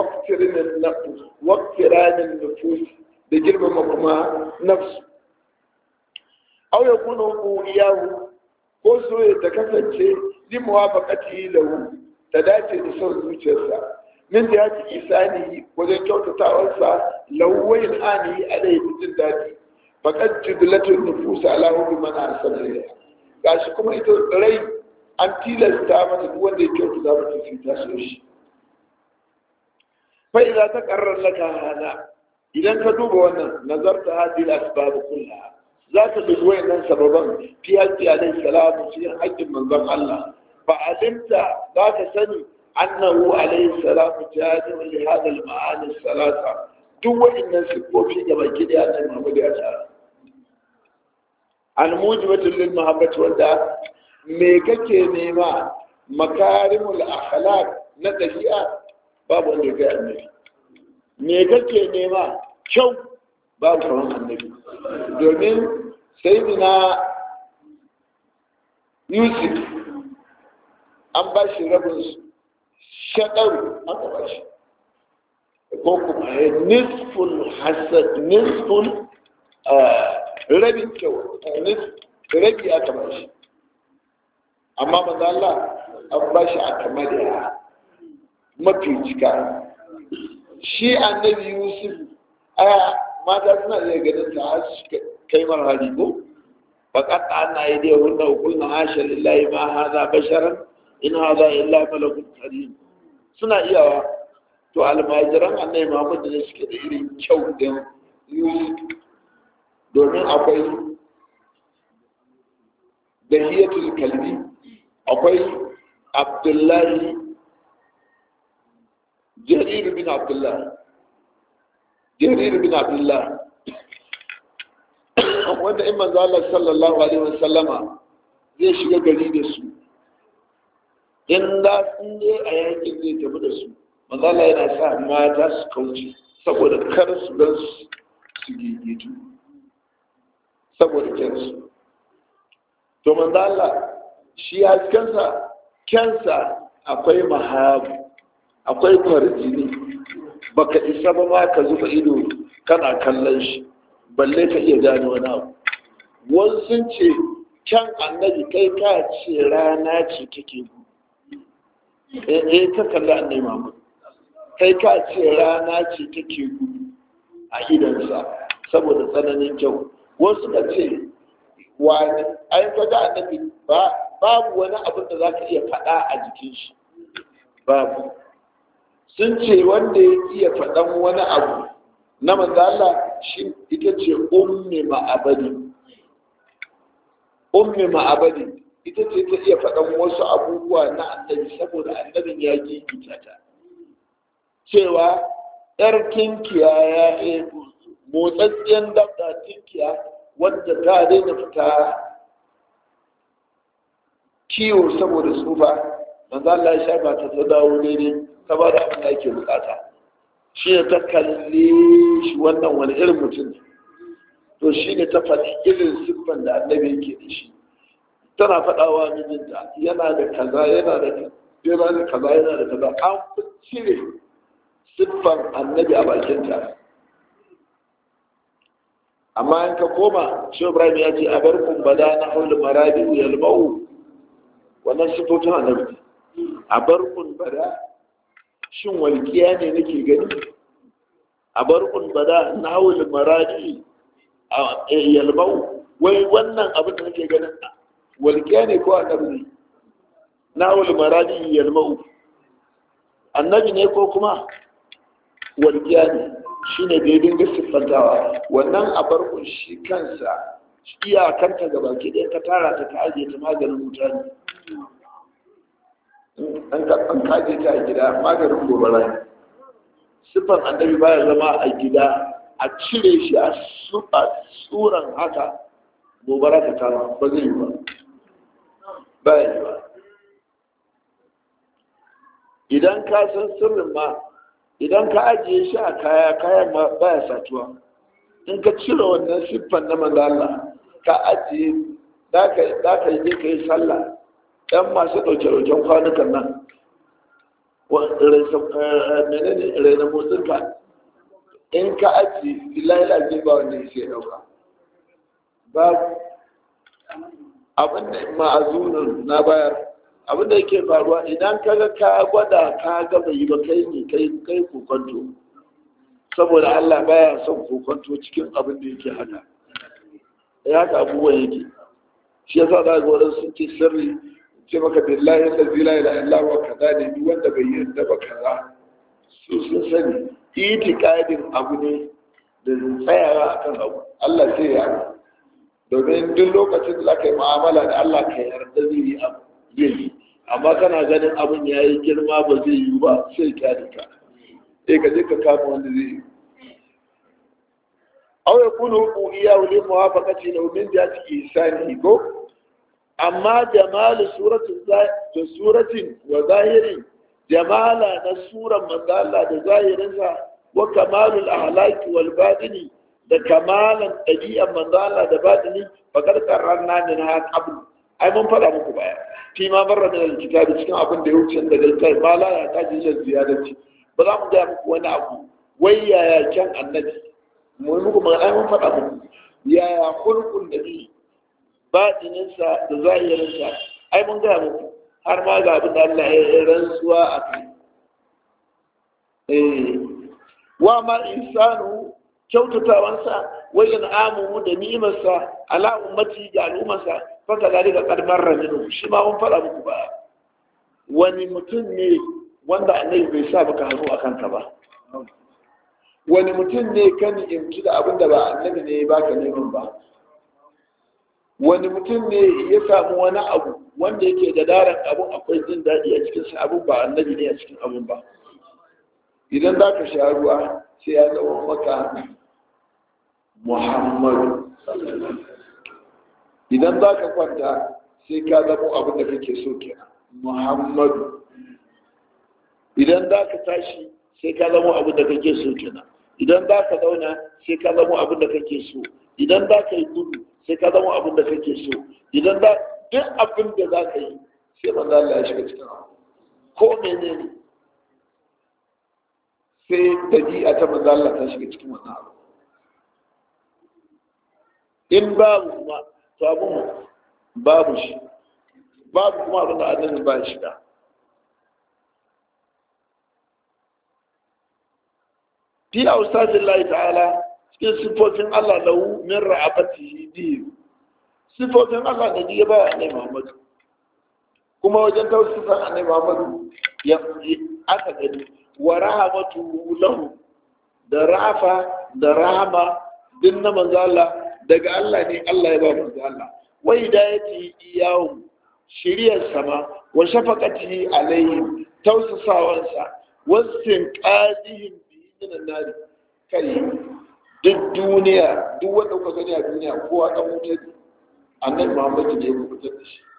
waktiranin nufus da girmama kuma nafsu au ya kuna iyahu ko soya ta kasance limuwa bakati lahu ta dace da son zuciyarsa min da ya ci isani wajen kyautatawarsa lauwayin ani a da jin daɗi fakat jibilatun nufusa ala hudu mana asalin gashi kuma ita rai an tilasta mata duk wanda ya kyautu za mata su ta so shi fa idza taqarrar laka hada idan ka duba wannan nazarta hadhihi al-asbab kullaha za ka dubi wayannan sababan fi haqqi alayhi salatu cikin haƙƙin manzon Allah fa alimta za ka sani annahu alayhi salatu jami'un li hadha al-ma'ani salasa duk wayannan sifofi da baki da ya Muhammad ya tsara al-mujibatul lil mahabbati wanda me kake nema makarimul akhlaq na dabi'a babu wanda ya annabi me kake nema kyau babu kamar annabi domin sayyidina yusuf an ba shi rabin shaɗaru an ba shi ko kuma ya nisful hasad nisful rabin kyau rabi aka ba shi amma maza Allah an ba shi a kamar ya mafi cika shi annabi yusuf aya mata suna iya ganin ta har su kai mara hali ko faƙat ana yi da wanda hukulna hasha lillahi ma haza basharan in haza illa malakun karim suna iyawa to almajiran annabi muhammad ne suke da irin kyau din yusuf domin akwai dahiyatul kalbi akwai abdullahi jarir bin abdullah jarir bin abdullah wanda in manzo Allah sallallahu alaihi wasallama zai shiga gari da su in da sun je a yakin zai tafi da su manzo Allah yana sa mata su kauce saboda kar su gan su gigitu saboda kyansu to manzo Allah shi ya kansa kyansa akwai mahabu akwai kwarjini baka isa ba ma ka zuba ido kana kallon shi balle ka iya gane wani abu wani sun ce kyan annabi kai ka ce rana ce take gu eh ka kalli annabi Muhammad kai ka ce rana ce take gu a idansa saboda tsananin kyau wasu ka ce wani ai ka ga annabi ba babu wani abin da za ka iya faɗa a jikin shi babu sun ce wanda ya iya faɗan wani abu na manzala shi ita ce ummi ma'abadi ummi ma'abadi ita ce ta iya faɗan wasu abubuwa na annabi saboda annabin ya gigita ta cewa yar tinkiya ya yi motsatsiyar dabda tinkiya wadda ta daina fita kiwo saboda tsufa manzo Allah ya shafa ta ta dawo daidai ta ba da abin da ake bukata shi ne ta kalli shi wannan wani irin mutum ne to shi ne ta faɗi irin siffan da annabi yake da shi tana faɗawa mijinta yana da kaza yana da yana da kaza yana da kaza an fi cire siffan annabi a bakinta amma in ka koma shi ibrahim ya ce a bar kumbada na haulu maradi yalmau wannan siffofin annabi a bar kumbada shin walƙiya ne nake gani a bar kumbada na haulu maradi yalmau wai wannan abin da nake ganin walƙiya ne ko annabi ne na haulu maradi yalmau annabi ne ko kuma walƙiya ne shi ne da ya dinga siffantawa wannan abarkun shi kansa iyakanta ga baki ɗaya ka tara ta ka ajiye ta maganin mutane an kaje ta a gida maganin gobara ne siffan annabi baya zama a gida a cire shi a tsuran haka gobara ta kama ba zai yi ba ba yi ba idan ka san sirrin ma idan ka ajiye shi a kaya kayan ma baya satuwa in ka cire wannan siffan na manzo Allah ka ajiye da ka yi ka yi sallah ɗan masu ɗauke-ɗauken kwanukan nan menene raina motsinka in ka ajiye billahi lafi ba wanda ya sai ɗauka babu abin da ma'azunin na bayar abin da yake faruwa idan ka ga ka gwada ka ga bai yi ba kai ne kai kai kokonto saboda Allah baya son kokonto cikin abin da yake haka ya haka abubuwan yake shi yasa za ga wadansu sun ce sirri ce maka billahi allazi la ilaha illa huwa kaza ne duk wanda bai yarda ba kaza su sun sani itikadin abu ne da tsayawa akan abu Allah sai ya domin duk lokacin da zaka yi mu'amala da Allah ka yarda zai yi abu zai yi amma kana ganin abin ya yi girma ba zai yi ba sai kyale ka sai ka je ka kama wanda zai yi aw yakunu uqiya wa lim muwafaqati law min jati ihsani ko amma jamalu suratin da suratin wa zahirin jamala na suran manzo Allah da zahirinsa wa kamalul ahlaki wal batini da kamalan ɗabi'an manzo Allah da batini faqad qarrarna min ha qabl ai mun faɗa muku baya fi ma barra min alkitabi cikin abin da ya wuce daga littafi ma la ya taji ila ziyadati ba za mu ga muku wani abu wai yaya kyan annabi mu muku ma ai mun faɗa muku yaya hulkun nabi batininsa da zahirinsa ai mun ga muku har ma ga abin da Allah ya rantsuwa a kai eh wa ma insanu kyautatawansa wajen amu da ni'imarsa ala ummati ga al'ummarsa faka zalika qad marra minhu shi ma mun fara muku ba wani mutum ne wanda annabi bai sa baka hannu akan ka ba wani mutum ne kan imki da abin da ba annabi ne ya baka neman ba wani mutum ne ya samu wani abu wanda yake da daren abun akwai jin daɗi a cikin sa abun ba annabi ne a cikin abun ba idan za ka sha ruwa sai ya zama maka muhammadu idan za ka kwanta sai ka zama abin da kake so kenan muhammadu idan za ka tashi sai ka zama abin da kake so kenan idan za ka zauna sai ka zama abin da kake so idan za ka yi gudu sai ka zama abin da kake so idan za duk abin da za ka yi sai manzo Allah ya shiga cikin abu ko menene sai dabi'a ta manzo Allah ta shiga cikin wannan abu in babu kuma to abun babu shi babu kuma abin da annabi ba shi da fi ausafin Allah ta'ala cikin sifofin Allah lahu min ra'abatihi biyu sifofin Allah da ya ba wa annabi Muhammad kuma wajen tausifan annabi Muhammad ya aka gani wa rahamatu lahu da rafa da rahama din na manzo Allah daga Allah ne Allah ya ba manzo Allah wa hidayati iyahu shiriyar sama wa shafaqatihi alaihim tausasawansa wasin qadihim minan nari kai duk duniya duk wanda kuka gani a duniya kowa dan wuta ne annabi muhammadu ne ya kubutar da shi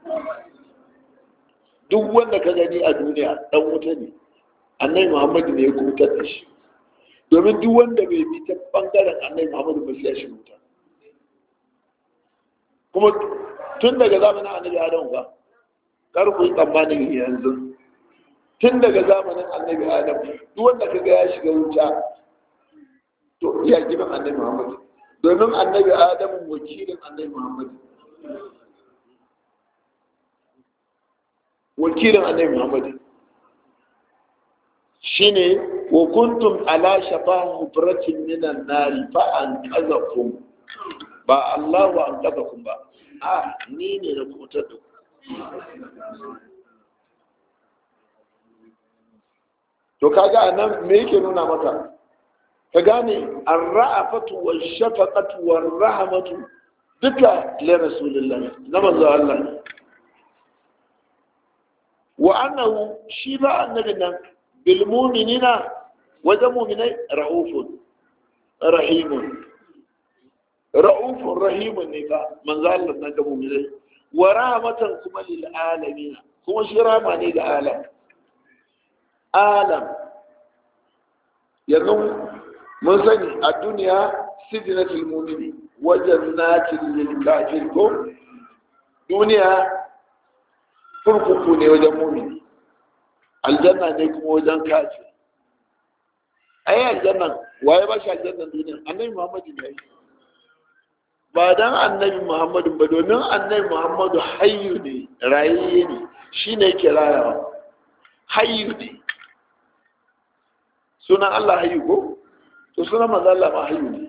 duk wanda ka gani a duniya dan wuta ne annabi muhammadu ne ya kubutar da shi domin duk wanda bai bi ta bangaren annabi muhammadu ba sai shi wuta kuma tun daga zamanin annabi adam ba kar ku yi tsammanin yanzu tun daga zamanin annabi adam duk wanda kaga ya shiga wuta to ya gidan annabi muhammad domin annabi adam wakilin annabi muhammad wakilin annabi muhammad shine wa kuntum ala shafa hubratin minan nari fa an kazakum ba Allah wa an kazakum ba a ni ne na kutar da ku to kaga anan me yake nuna maka ka gane ar-ra'afatu wash-shafaqatu war-rahmatu duka li rasulillah na manzo Allah wa annahu shi ba annabi nan bil mu'minina wajen mu'minai ra'ufun rahimun ra'ufun rahimun ne ba manzo Allah nan ga mu'minai wa rahmatan kuma lil alamin kuma shi rahma ne ga alam alam yanzu mun sani a duniya sidinatul mumini wajen natin lil kafir ko duniya kurkuku ne wajen mumini aljanna ne kuma wajen kafir ai aljanna waye ba shi aljannan duniya annabi muhammadu ne ba dan annabi muhammadu ba domin annabi muhammadu hayyu ne rayayye ne shine yake rayawa hayyu ne sunan Allah hayyu ko to sunan manzo Allah ma hayyu ne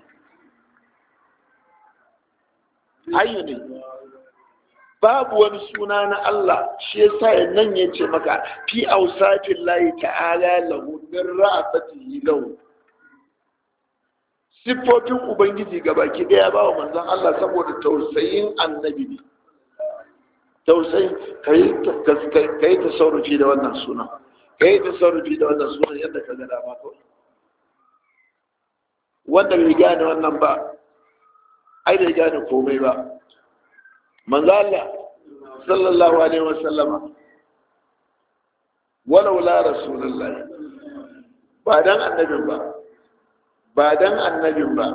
hayyu ne babu wani suna na Allah shi yasa ya nan ya ce maka fi ausatin layi ta'ala lahu min ra'afatihi lahu siffofin ubangiji gabaki daya ba wa manzon Allah saboda tausayin annabi ne tausayi kai ta saurufi da wannan sunan kai ta sarrafi da wannan sunan yadda ka gada ma kawai wanda bai gane wannan ba ai bai gane komai ba manzo Allah sallallahu alaihi wa sallama walau la rasulullah ba dan annabin ba ba dan annabin ba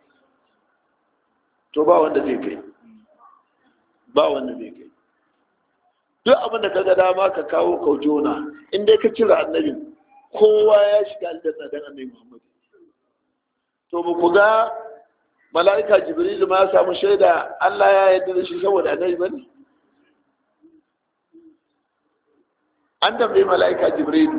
to ba wanda zai kai ba wanda zai kai duk abin da ka ga dama ka kawo kaujona in dai ka cire annabin kowa ya shiga aljanna dan annabi Muhammad to ba ku ga mala'ika Jibril ma ya samu shaida Allah ya yarda da shi saboda annabi bane an tambayi mala'ika Jibril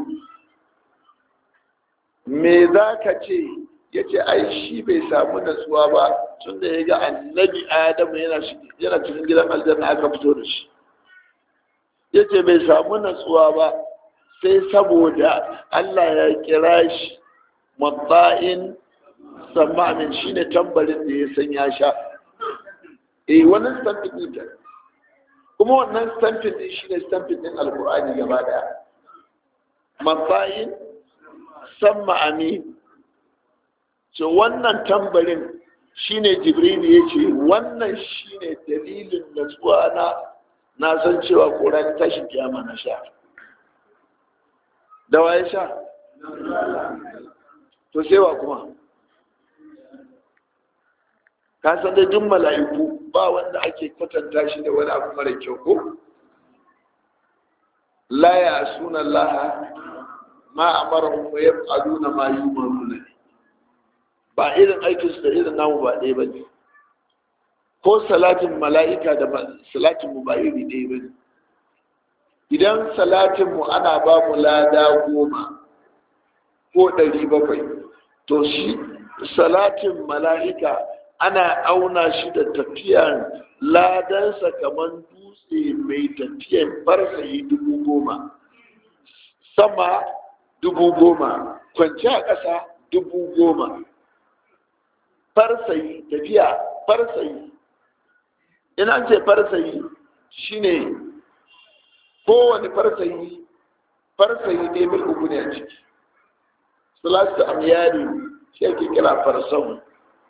me za ka ce ya ce ai shi bai samu natsuwa ba tun da ya ga annabi Adamu yana cikin gidan aljanna aka fito da shi ya ce bai samu natsuwa ba sai saboda Allah ya kira shi mabba'in samamin shi ne tambarin da ya san ya sha eh wannan stampin din ta kuma wannan stampin din shi ne stampin din alkur'ani gaba daya mabba'in samma amin ce wannan tambarin shine jibril ya ce wannan shine dalilin natsuwa na na san cewa ƙoran tashin kiyama na sha da waye sha to sai wa kuma ka san da duk mala'iku ba wanda ake kwatanta shi da wani abu mara kyau ko la ya suna laha ma amarahum wa yaf'aluna ma yu'maruna ba irin aikin su da irin namu ba ɗaya bane ko salatin mala'ika da salatin mu ba iri ɗaya bane idan salatin mu ana ba mu lada goma ko ɗari bakwai to shi salatin mala'ika ana auna shi da tafiyan ladansa kamar dutse mai tafiyan farsayi dubu goma sama dubu goma kwanci a ƙasa dubu goma farsayi tafiya farsayi ina ce farsayi shine kowane farsayi farsayi ne mil uku ne a ciki salatu amyari shi ake kira farsahu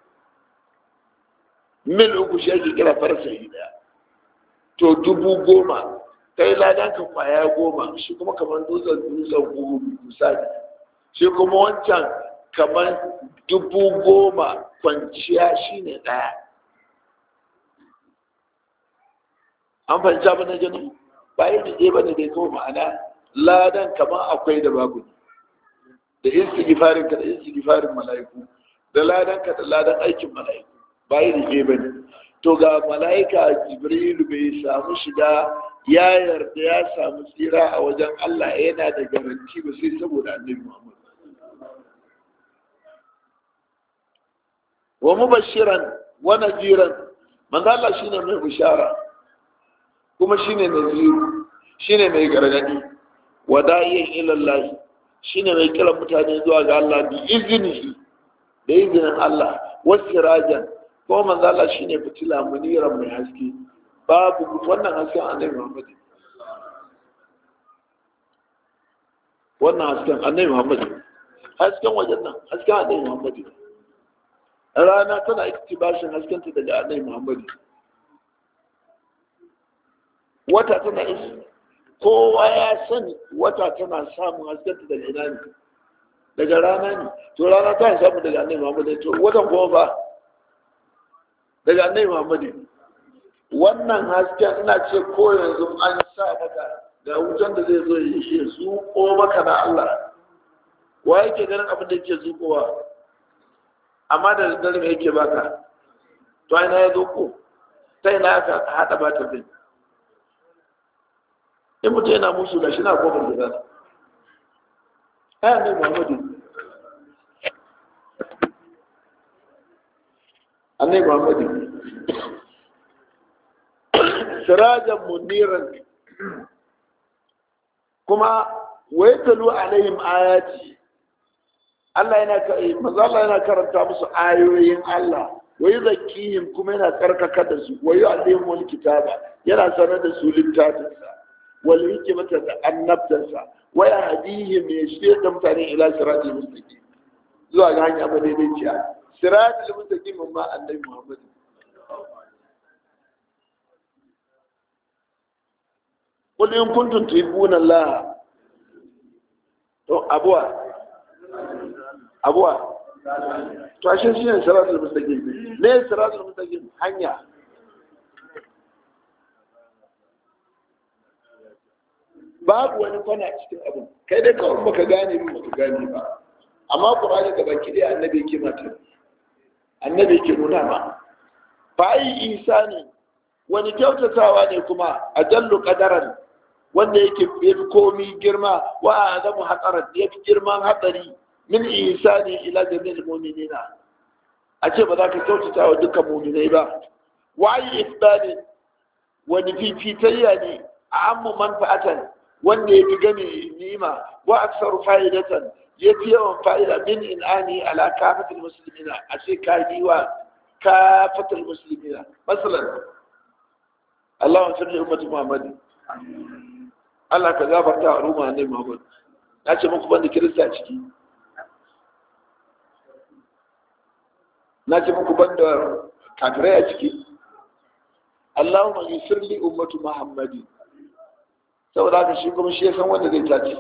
mil uku shi ake kira farsayi daya to dubu goma kai ladan ka kwaya goma shi kuma kamar dutsen dutsen gugu misali shi kuma wancan kamar dubu goma kwanciya shine daya an fahimci abin da gani ba yi da ɗaya bane dai kawai ma'ana ladan kamar akwai da babu da istighfarin ka da istighfarin mala'iku da ladan ka da ladan aikin mala'iku ba yi da ɗaya bane to ga mala'ika jibrilu bai samu shiga ya yarda ya samu tsira a wajen Allah yana da garanti ba sai saboda annabi Muhammad wa mubashiran wa naziran manzo Allah shine mai bishara kuma shine naziru shine mai gargadi wa da'iyan ila Allah shine mai kira mutane zuwa ga Allah bi iznihi da izinin Allah wasirajan ko manzo Allah shine fitila muniran mai haske babu wannan hasken annabi Muhammad wannan hasken annabi Muhammad hasken wajen nan hasken annabi Muhammad rana tana iktibashin haskenta daga annabi Muhammad wata tana isi kowa ya sani wata tana samun haskenta daga ina ne daga rana ne to rana ta samu daga annabi Muhammad to watan kuma ba daga annabi Muhammad wannan hasken ina ce ko yanzu an sa maka ga wutan da zai zo ya shi zuko maka na Allah wa yake ganin abin da yake zukowa amma da daddare me yake baka to ina ya zuko ta ina aka hada ba ta bin in mutum yana musu da shi na kofar gida ai annabi Muhammadu annabi Muhammadu sirajan muniran kuma wai talu alaihim ayati Allah yana manzo Allah yana karanta musu ayoyin Allah wai zakihim kuma yana karkaka da su wai alaihim kitaba yana sanar da su littafinsa wal hikmata da annabtansa wai hadihim ya shirya da mutane ila siratal mustaqim zuwa ga hanya madaidaiciya siratal mustaqim ma annabi Muhammad قل إن كنتم تحبون الله to abuwa abuwa to ashe shi ne siratul mustaqim ne siratul mustaqim hanya babu wani kwana cikin abin kai dai kawai baka gane ba baka gane ba amma qur'ani da baki dai annabi yake mata annabi yake nuna ma fa ai isani wani kyautatawa ne kuma ajallu qadaran wanda yake fi komi girma wa azamu hatsarar ya fi girman hatsari min isani ila jami'il mu'minina a ce ba za ka kyautata wa dukkan mu'minai ba wa yi ifdani wani fifitayya ne a ammu manfa'atan wanda ya fi gani nima wa aksaru fa'idatan ya fi yawan fa'ida min in'ani ala kafatul muslimina a ce ka yi wa kafatul muslimina masalan Allah wa sirri ummatu Muhammad Allah ka gafarta a ruma ne Muhammad na ce muku banda kirista ciki na ce muku ban da kafirai a ciki Allahumma yusir li ummatu Muhammadi saboda haka shi kuma shi ya san wanda zai tace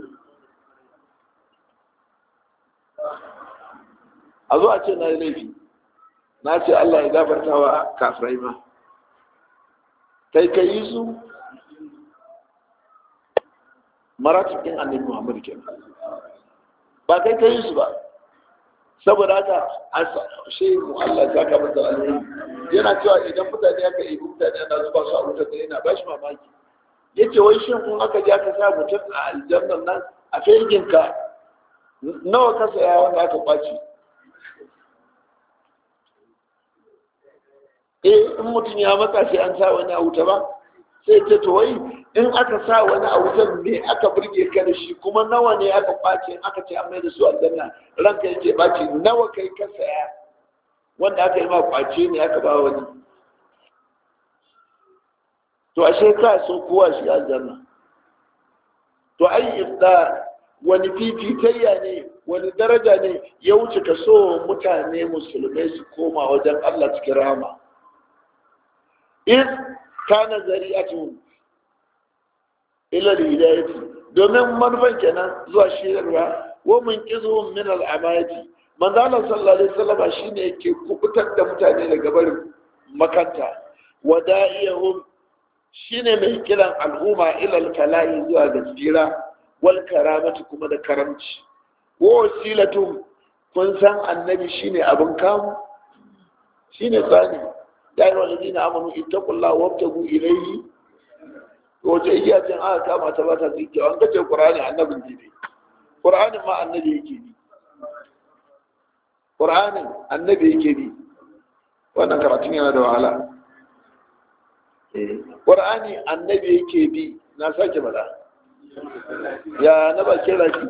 a zo a ce na yi laifi na ce Allah ya gafarta wa kafirai ma kai ka yi su maratun ɗin annabi Muhammadu kenan ba kai ka yi su ba saboda haka shi mu Allah ya ka masa alheri yana cewa idan mutane aka yi mutane ana zuba su a wutar da yana ba shi mamaki yace wai shin in aka je aka sa mutum a aljannan nan a fegin ka nawa ka saya wanda aka kwaci eh in mutum ya matsa sai an sa wani a wuta ba sai ce to wai in aka sa wani a wutar me aka burge ka da shi kuma nawa ne aka kwace aka ce an mai da su aljanna ranka yake baci nawa kai ka saya wanda aka yi ma kwace ne aka ba wani to ashe ka so kowa shi aljanna to ai ifda wani fifitayya ne wani daraja ne ya wuce ka so mutane musulmai su koma wajen Allah cikin rama in kana zari'atu ila hidayati domin manufan kenan zuwa shirarwa wa mun kizu min al-amayati manzo Allah sallallahu alaihi wasallam shine yake kubutar da mutane daga barin makanta wada'iyahum shine mai kiran al'umma ila al-falahi zuwa ga tsira wal karamati kuma da karamci wa wasilatum kun san annabi shine abin kamu shine tsani ya yi wani na amanu ittaqullaha wabtagu ilayhi wace iya cin aka kama ta bata tsike an kace qur'ani annabin ne qur'anin ma annabi yake bi qur'anin annabi yake bi wannan karatun yana da wahala qur'ani annabi yake bi na sake bada ya na ba ke laki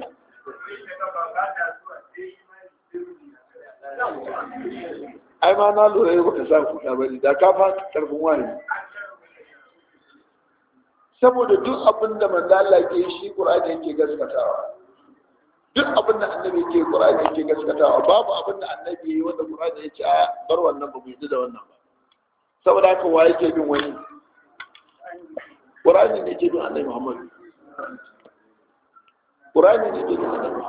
ai ma na lura yau baka sa kuka bane da ka fa karfin wani saboda duk abin da manzo Allah ke shi Qur'ani yake gaskatawa duk abin da annabi yake Qur'ani yake gaskatawa babu abin da annabi yayi wanda Qur'ani yake a bar wannan ba mu yi da wannan ba saboda haka wa yake bin wani Qur'ani ne yake bin annabi Muhammad Qur'ani ne yake bin annabi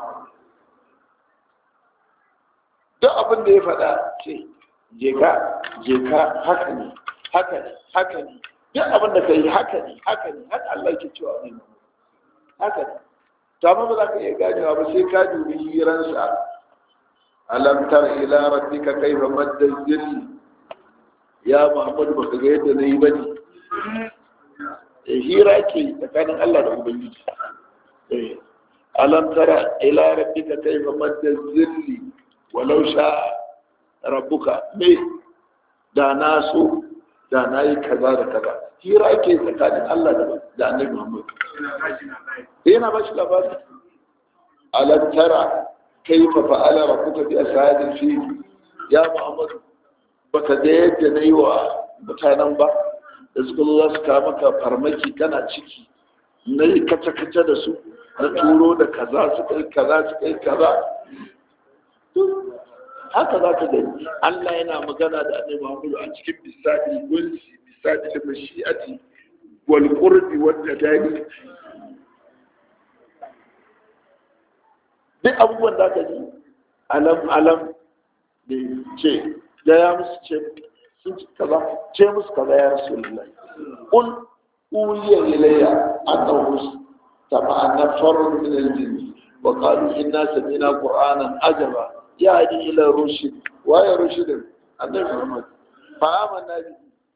duk abin da ya faɗa ce je ka je ka haka ne haka ne haka ne duk abin da ka yi haka ne haka ne haka Allah ke cewa ne haka ne to amma ba za ka iya ganewa ba sai ka dubi hiransa alam tar ila rabbika kayfa madda zilli ya muhammadu baka ga yadda nayi bane eh hira ke tsakanin Allah da ubangiji eh alam tara ila rabbika kayfa madda zilli walau sha rabbuka me da na so da na yi kaza da kaza hira ke tsakanin Allah da annabi Muhammad yana ba shi labari alam tara kaifa fa'ala rabbuka bi ashabil fil ya Muhammad baka ga yadda nayi wa mutanen ba da suka zo za su kawo maka farmaki kana ciki na yi kace-kace da su na turo da kaza su kai kaza su kai kaza haka za ka gani Allah yana magana da annabi Muhammad a cikin bisadi gulsi bisadi da mashi'ati wal qurbi wal tadani duk abubuwan da ka ji alam alam da ce da ya musu ce sun ci kaza ce musu kaza ya rasulullahi qul uliya ilayya annahu tama'anna farun min al-jinn wa qalu inna sami'na qur'anan ajaba يهدي إلى رشد ويا رشد النبي محمد فآمنا به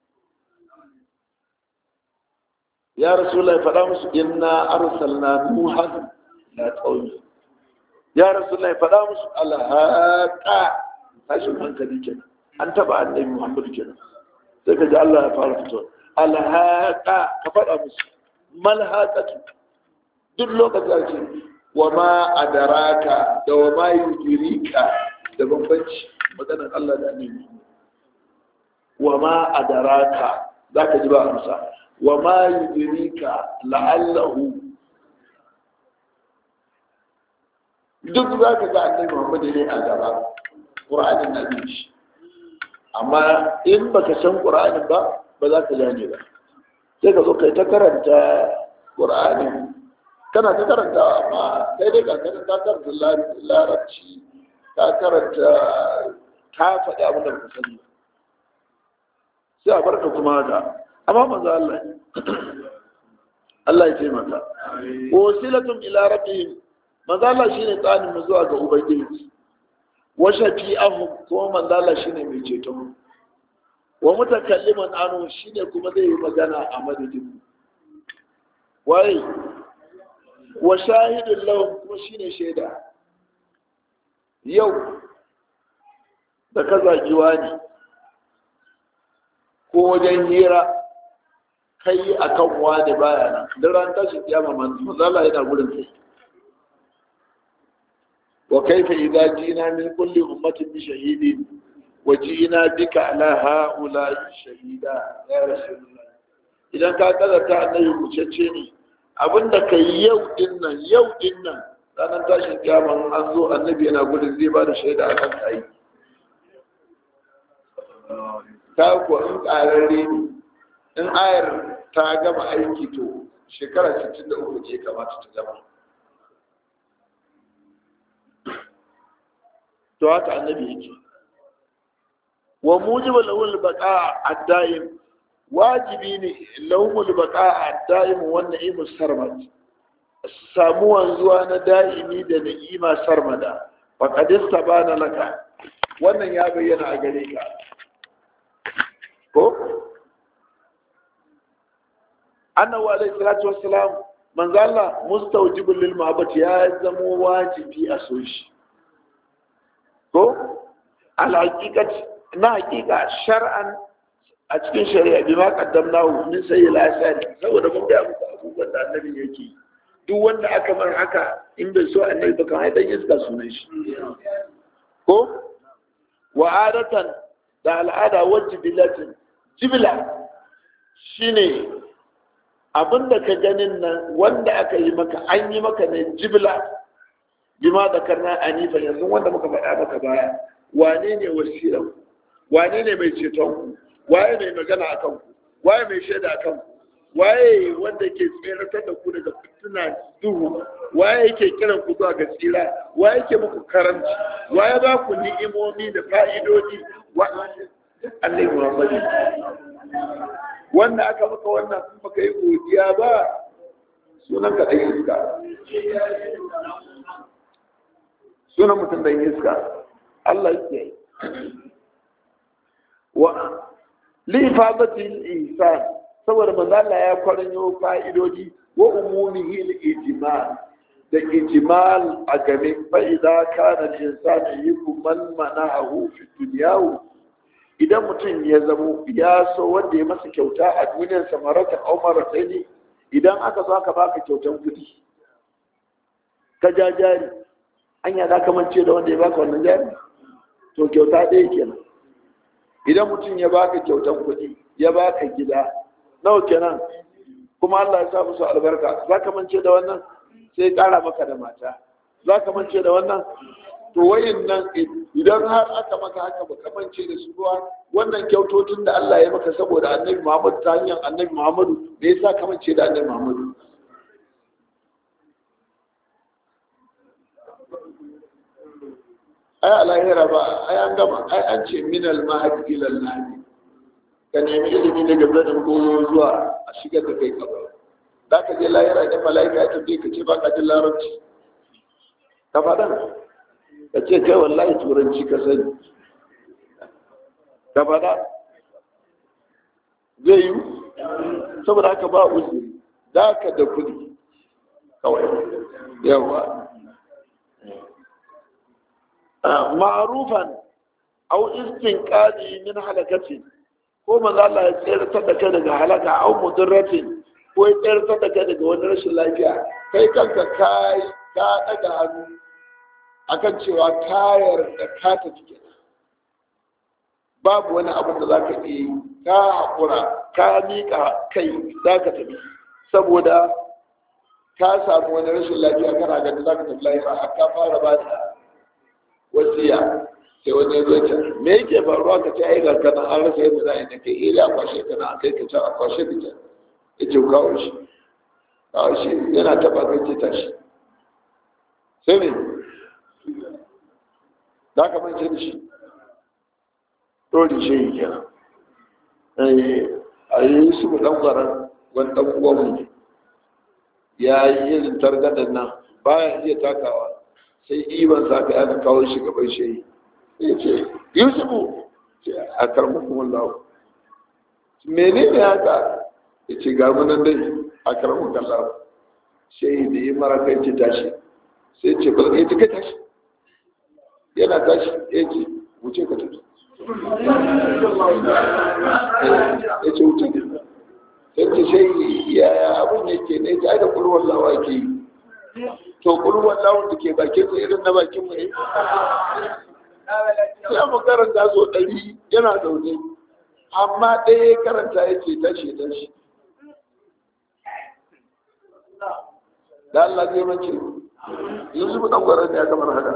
يا رسول الله فلامس إنا أرسلنا نوحا لا تقومي يا رسول الله فلامس على هاكا هاشم من كذي أن تبع النبي محمد كنا سيكا الله يفعل فتوى على هاكا كفلامس ما الهاكا duk lokacin wa ma adaraka da wa ma yujirika da bambanci maganar Allah da annabi wa ma adaraka zaka ji ba amsa wa ma yujirika la'allahu duk zaka ga annabi Muhammad ne a gaba ƙur'anin na bin shi amma in baka san ƙur'anin ba ba za ka gane ba sai ka zo kai ta karanta ƙur'anin kana ta karanta amma kai dai ka karanta karanta larabci ka karanta ka faɗi abin da baka sani ba sai a barka kuma haka amma manzo Allah Allah ya taimaka wasilatun ila rabbihim manzo Allah shine tsanin mu zuwa ga ubangiji wa shafi'ahum kuma manzo Allah shine mai ceto wa mutakalliman anu shine kuma zai yi magana a madadin wai wa shahidun lahum kuma shine shaida yau da ka zagi wani ko wajen hira kai a kan wani baya nan da ran tashi kiyama manzo Allah yana gurin kai wa kaifa idza jina min kulli ummatin bi shahidin wa jina bika ala haula shahida ya rasulullah idan ka kazata annabi kucece ne abinda kai yau din nan yau din nan ranar tashin kiyama an zo annabi yana gurin zai ba da shaida akan kai ta ko in ƙararre ne in ayar ta gama aiki to shekara 63 ce kamata ta gama to haka annabi yake wa mujibu lahul baqa ad-daim wajibi ne lahul baqa ad-daim wannan imu sarmat samuwan zuwa na da'imi da na'ima sarmada faqad istabana laka wannan ya bayyana a gare ka ko annahu alayhi salatu wassalam manzo Allah mustawjibul lil mahabbati ya zamo wajibi a so shi ko al haqiqati na haqiqa shar'an a cikin shari'a bi ma qaddamnahu min sayyil asari saboda mun ga muku abubuwan da annabi yake duk wanda aka mar haka in bai so annabi ba kan dan iska sunan shi ko wa adatan da al'ada wajibilatin jibila shine abinda ka ganin nan wanda aka yi maka an yi maka ne jibila bima da karna anifa yanzu wanda muka faɗa maka baya wane ne wasiran wane ne mai ceton ku waye mai magana a kanku waye mai shaida a kanku waye wanda ke tseratar da ku daga fitina duhu waye yake kiran ku zuwa ga tsira waye yake muku karanci waye ba ku ni'imomi da fa'idodi wa Allah Muhammadu wanda aka maka wannan in baka yi godiya ba sunan ka ɗan iska sunan mutum ɗan iska Allah yake wa li ifadati al-insan saboda manzo Allah ya kwaranyo fa'idodi wa umumihi al-ijmal da ijmal a game fa idza kana al-insanu yukum mana'ahu fi dunyahu idan mutum ya zamo ya so wanda ya masa kyauta a duniyar samarata umar ne idan aka zo aka baka kyautan kudi ka ja jari an yada kamance da wanda ya baka wannan jari to kyauta ɗaya kenan idan mutum ya baka kyautan kudi ya baka gida nawa kenan kuma Allah ya sa musu albarka za ka mance da wannan sai ƙara maka da mata za ka mance da wannan to wayin nan idan har aka maka haka ba kamance da su ruwa wannan kyautotun da Allah ya maka saboda annabi Muhammad ta hanyar annabi Muhammadu me yasa kamance da annabi Muhammadu ai alahira ba ai an gama ai an ce min al mahad ila al lahdi ka nemi ilimi daga zanin goyo zuwa a shigar da kai kaba za ka je lahira da mala'ika ya tafi ka ce ba ka jin larabci ka faɗa ka ce kai wallahi turanci ka sani ka faɗa zai yi saboda haka ba uzuri da ka da kudi kawai yawa ma'arufan au istinqadi min halakatin ko manzo Allah ya tsayar da kai daga halaka au mudarratin ko ya tsayar da kai daga wani rashin lafiya kai kanka kai ka daga hannu akan cewa tayar da ka tafi kenan babu wani abin da za ka iya yi ka haƙura ka miƙa kai za ka tafi saboda ka samu wani rashin lafiya kana ganin za ka tafi lafiya har ka fara ba da wasiya sai wani ya zo ta me yake faruwa ka ce ai ga kana an rasa yadda za a yi na kai ila kwashe kana a kai ka ta a kwashe ka ta ya ce kawo shi kawo shi yana taba kai ce tashi sai ne za ka mance da shi ɗori shi yi kenan a yi su mu ɗan ƙwarar wani ɗan uwanmu ya yi irin targaɗin nan bayan iya takawa sai iban sa ka yana kawo shi gaban shi ya ce yusufu a karmukun wallahu mene ne haka ya ce ga munan dai a karmukun wallahu sai da yi mara kai ce tashi sai ce ba ya ce kai tashi yana tashi ya ce wuce ka tafi ya ce wuce ka sai ce sai yaya abin yake ne ta da kulwar lawa ke yi to kulwar lawan da ke bakin sa irin na bakin mu ne ya mu karanta so ɗari yana zaune amma ɗaya karanta ya ce tashi tashi da Allah zai mace yanzu mu ɗan gwarar ne ya kamar haka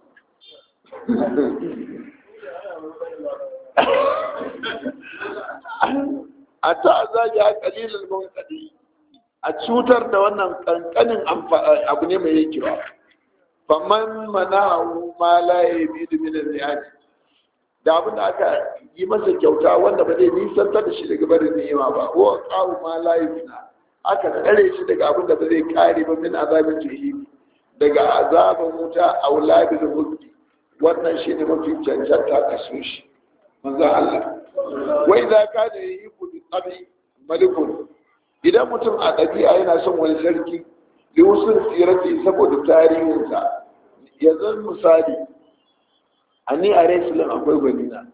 a ta zagi a kalilin mawakadi a cutar da wannan kankanin abu ne mai yakewa faman mana ma laye biyu minan riyadi da abin da aka yi masa kyauta wanda ba zai nisantar da shi daga barin ni'ima ba ko kawo ma laye fina aka tsare shi daga abin da ba zai kare ba min azabin jahimi daga azaban wuta a wulabil hulki wannan shi ne mafi cancanta ka so shi manzan Allah wai za ka da yi kudu tsabi malikun idan mutum a ɗabi'a yana son wani sarki da wasu tsirati saboda tarihinsa yanzu misali a ni a resilin akwai gwanina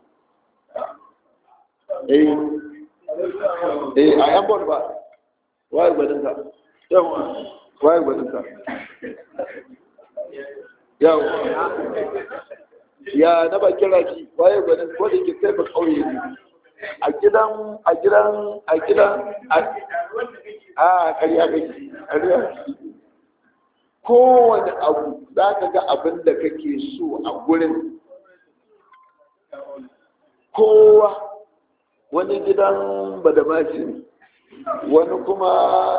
eh eh a yan bon ba waye gwaninka yawa waye gwaninka yawa ya na bakin raki waye gwanin ko da ke kai ba kauye ne a gidan a gidan a gidan a ƙarya kake ƙarya kowane abu za ka ga abin da kake so a gurin kowa wani gidan badamasi ne wani kuma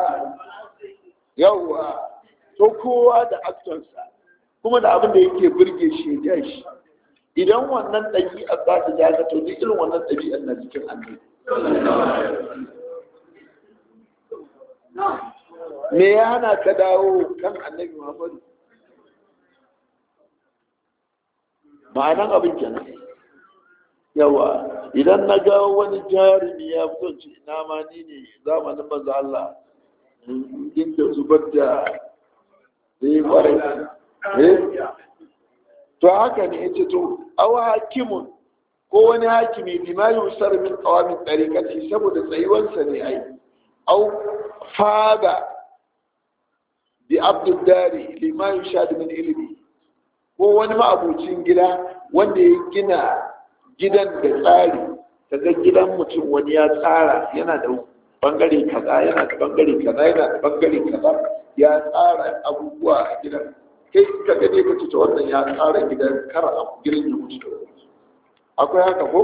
yawwa to kowa da aktonsa kuma da abin da yake burge shi ya shi idan wannan ɗabi'a za ta ja ka to duk irin wannan ɗabi'ar na cikin annabi me ya hana ka dawo kan annabi muhammadu ma'anan abin kenan yawa idan na ga wani jarumi ya fito ce ina ma ni ne zamanin maza Allah inda zubar da zai kwarai to haka ne yace to aw hakimun ko wani hakimi bima yusar min qawamin tariqati saboda tsayuwansa ne ai aw faga bi abdul dari lima yushad min ilmi ko wani ma'abucin gida wanda ya gina gidan da tsari kaga gidan mutum wani ya tsara yana da bangare kaza yana da bangare kaza yana da bangare kaza ya tsara abubuwa a gidan kai ka gane ka ce wannan ya tsara gidan kar a gidan ya mutu akwai haka ko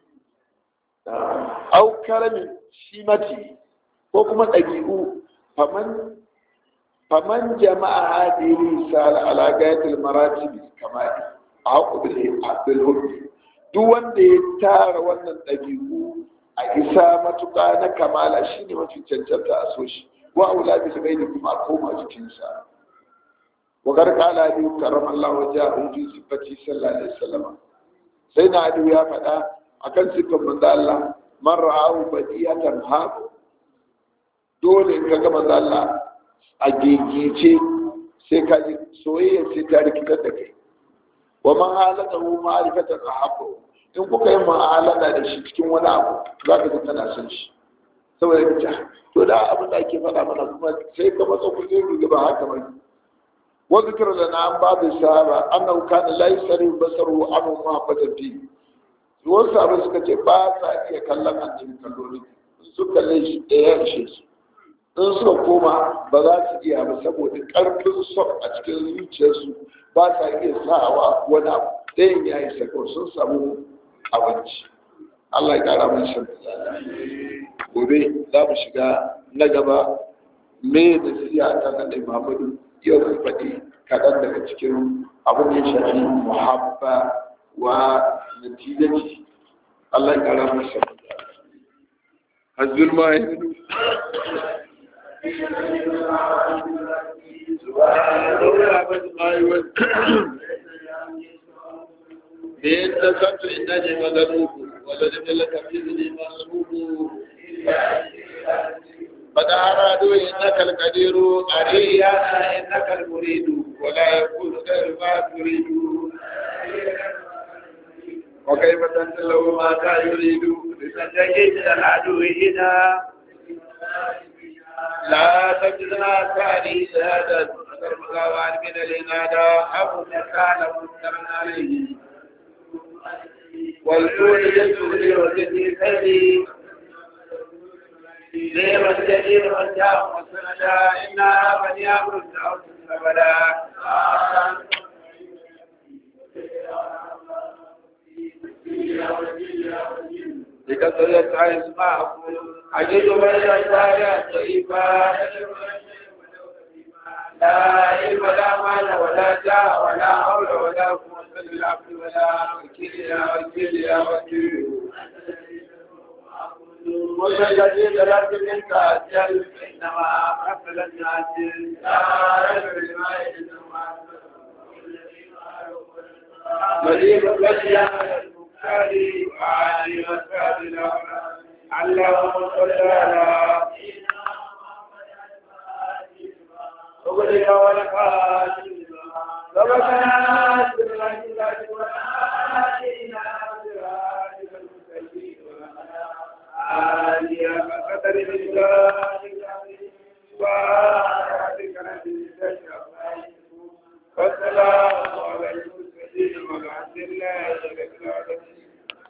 au karamin shi mati ko kuma ɗabi'u faman faman jama'a hadiri sal ala gayatil maratib kamali a haƙu bil hubbi duk wanda ya tara wannan ɗabi'u a isa matuƙa na kamala shine mafi cancanta a so shi wa aula bi sabai kuma a koma jikinsa وقد قال أبي كرم الله وجهه في صفته صلى الله عليه وسلم سيدنا أبي يا فدا akan sifan manzo Allah man ra'ahu badiyatan ha dole in kaga manzo Allah a gigice sai ka ji soyayya sai ta rikitar da kai wa man halatahu ma'rifatan ahabbu in kuka yi ma'alada da shi cikin wani abu za ka ji kana son shi saboda ka to da abin da ake faɗa mana kuma sai ka matsa kuɗi ba haka ba وذكر لنا عن بعض الصحابة أنه كان لا يسري بصره عنه محبة فيه wasu abin suka ce ba sa iya kallon annabi kalloli su kalle shi ɗaya ishe su in suka koma ba za su iya ba saboda ƙarfin son a cikin zuciyarsu ba sa iya sawa wani abu ɗayan ya yi sako sun samu abinci Allah ya ƙara mun shan gobe za mu shiga na gaba me da siya ta kaɗai Muhammadu yau mun faɗi kaɗan daga cikin abin da ya shafi muhabba wa natijaci Allah ya ƙara mun shan hasbul mahidu بإن نسبت إنني مغلوب ولم لك بإذني مصروف قد أرادوا إنك القدير أريانا إنك المريد ولا يكون غير ما تريد وكيف تنزل ما كان يريد لتنجيت العدو هنا لا تجدنا ثاني هذا المغاوان من الإنادة أبو كان منكرا عليه والجود يسوري وجدي سلي نعم الجليل والجاه والسندا إنا بني أمر الدعوة أبدا لكثرة العيس معكم أجد بين الدار طيبا لا علم لا مال ولا جاه ولا حول ولا قوة إلا بالعبد ولا وكيل يا وكيل يا وكيل والذي درت منك أجل إنما قبل الناس لا رجل لما إنما مدينة الأشياء المختار وعالي وسادنا اللهم صل على وبلغ ولقاتل ربنا قدر الله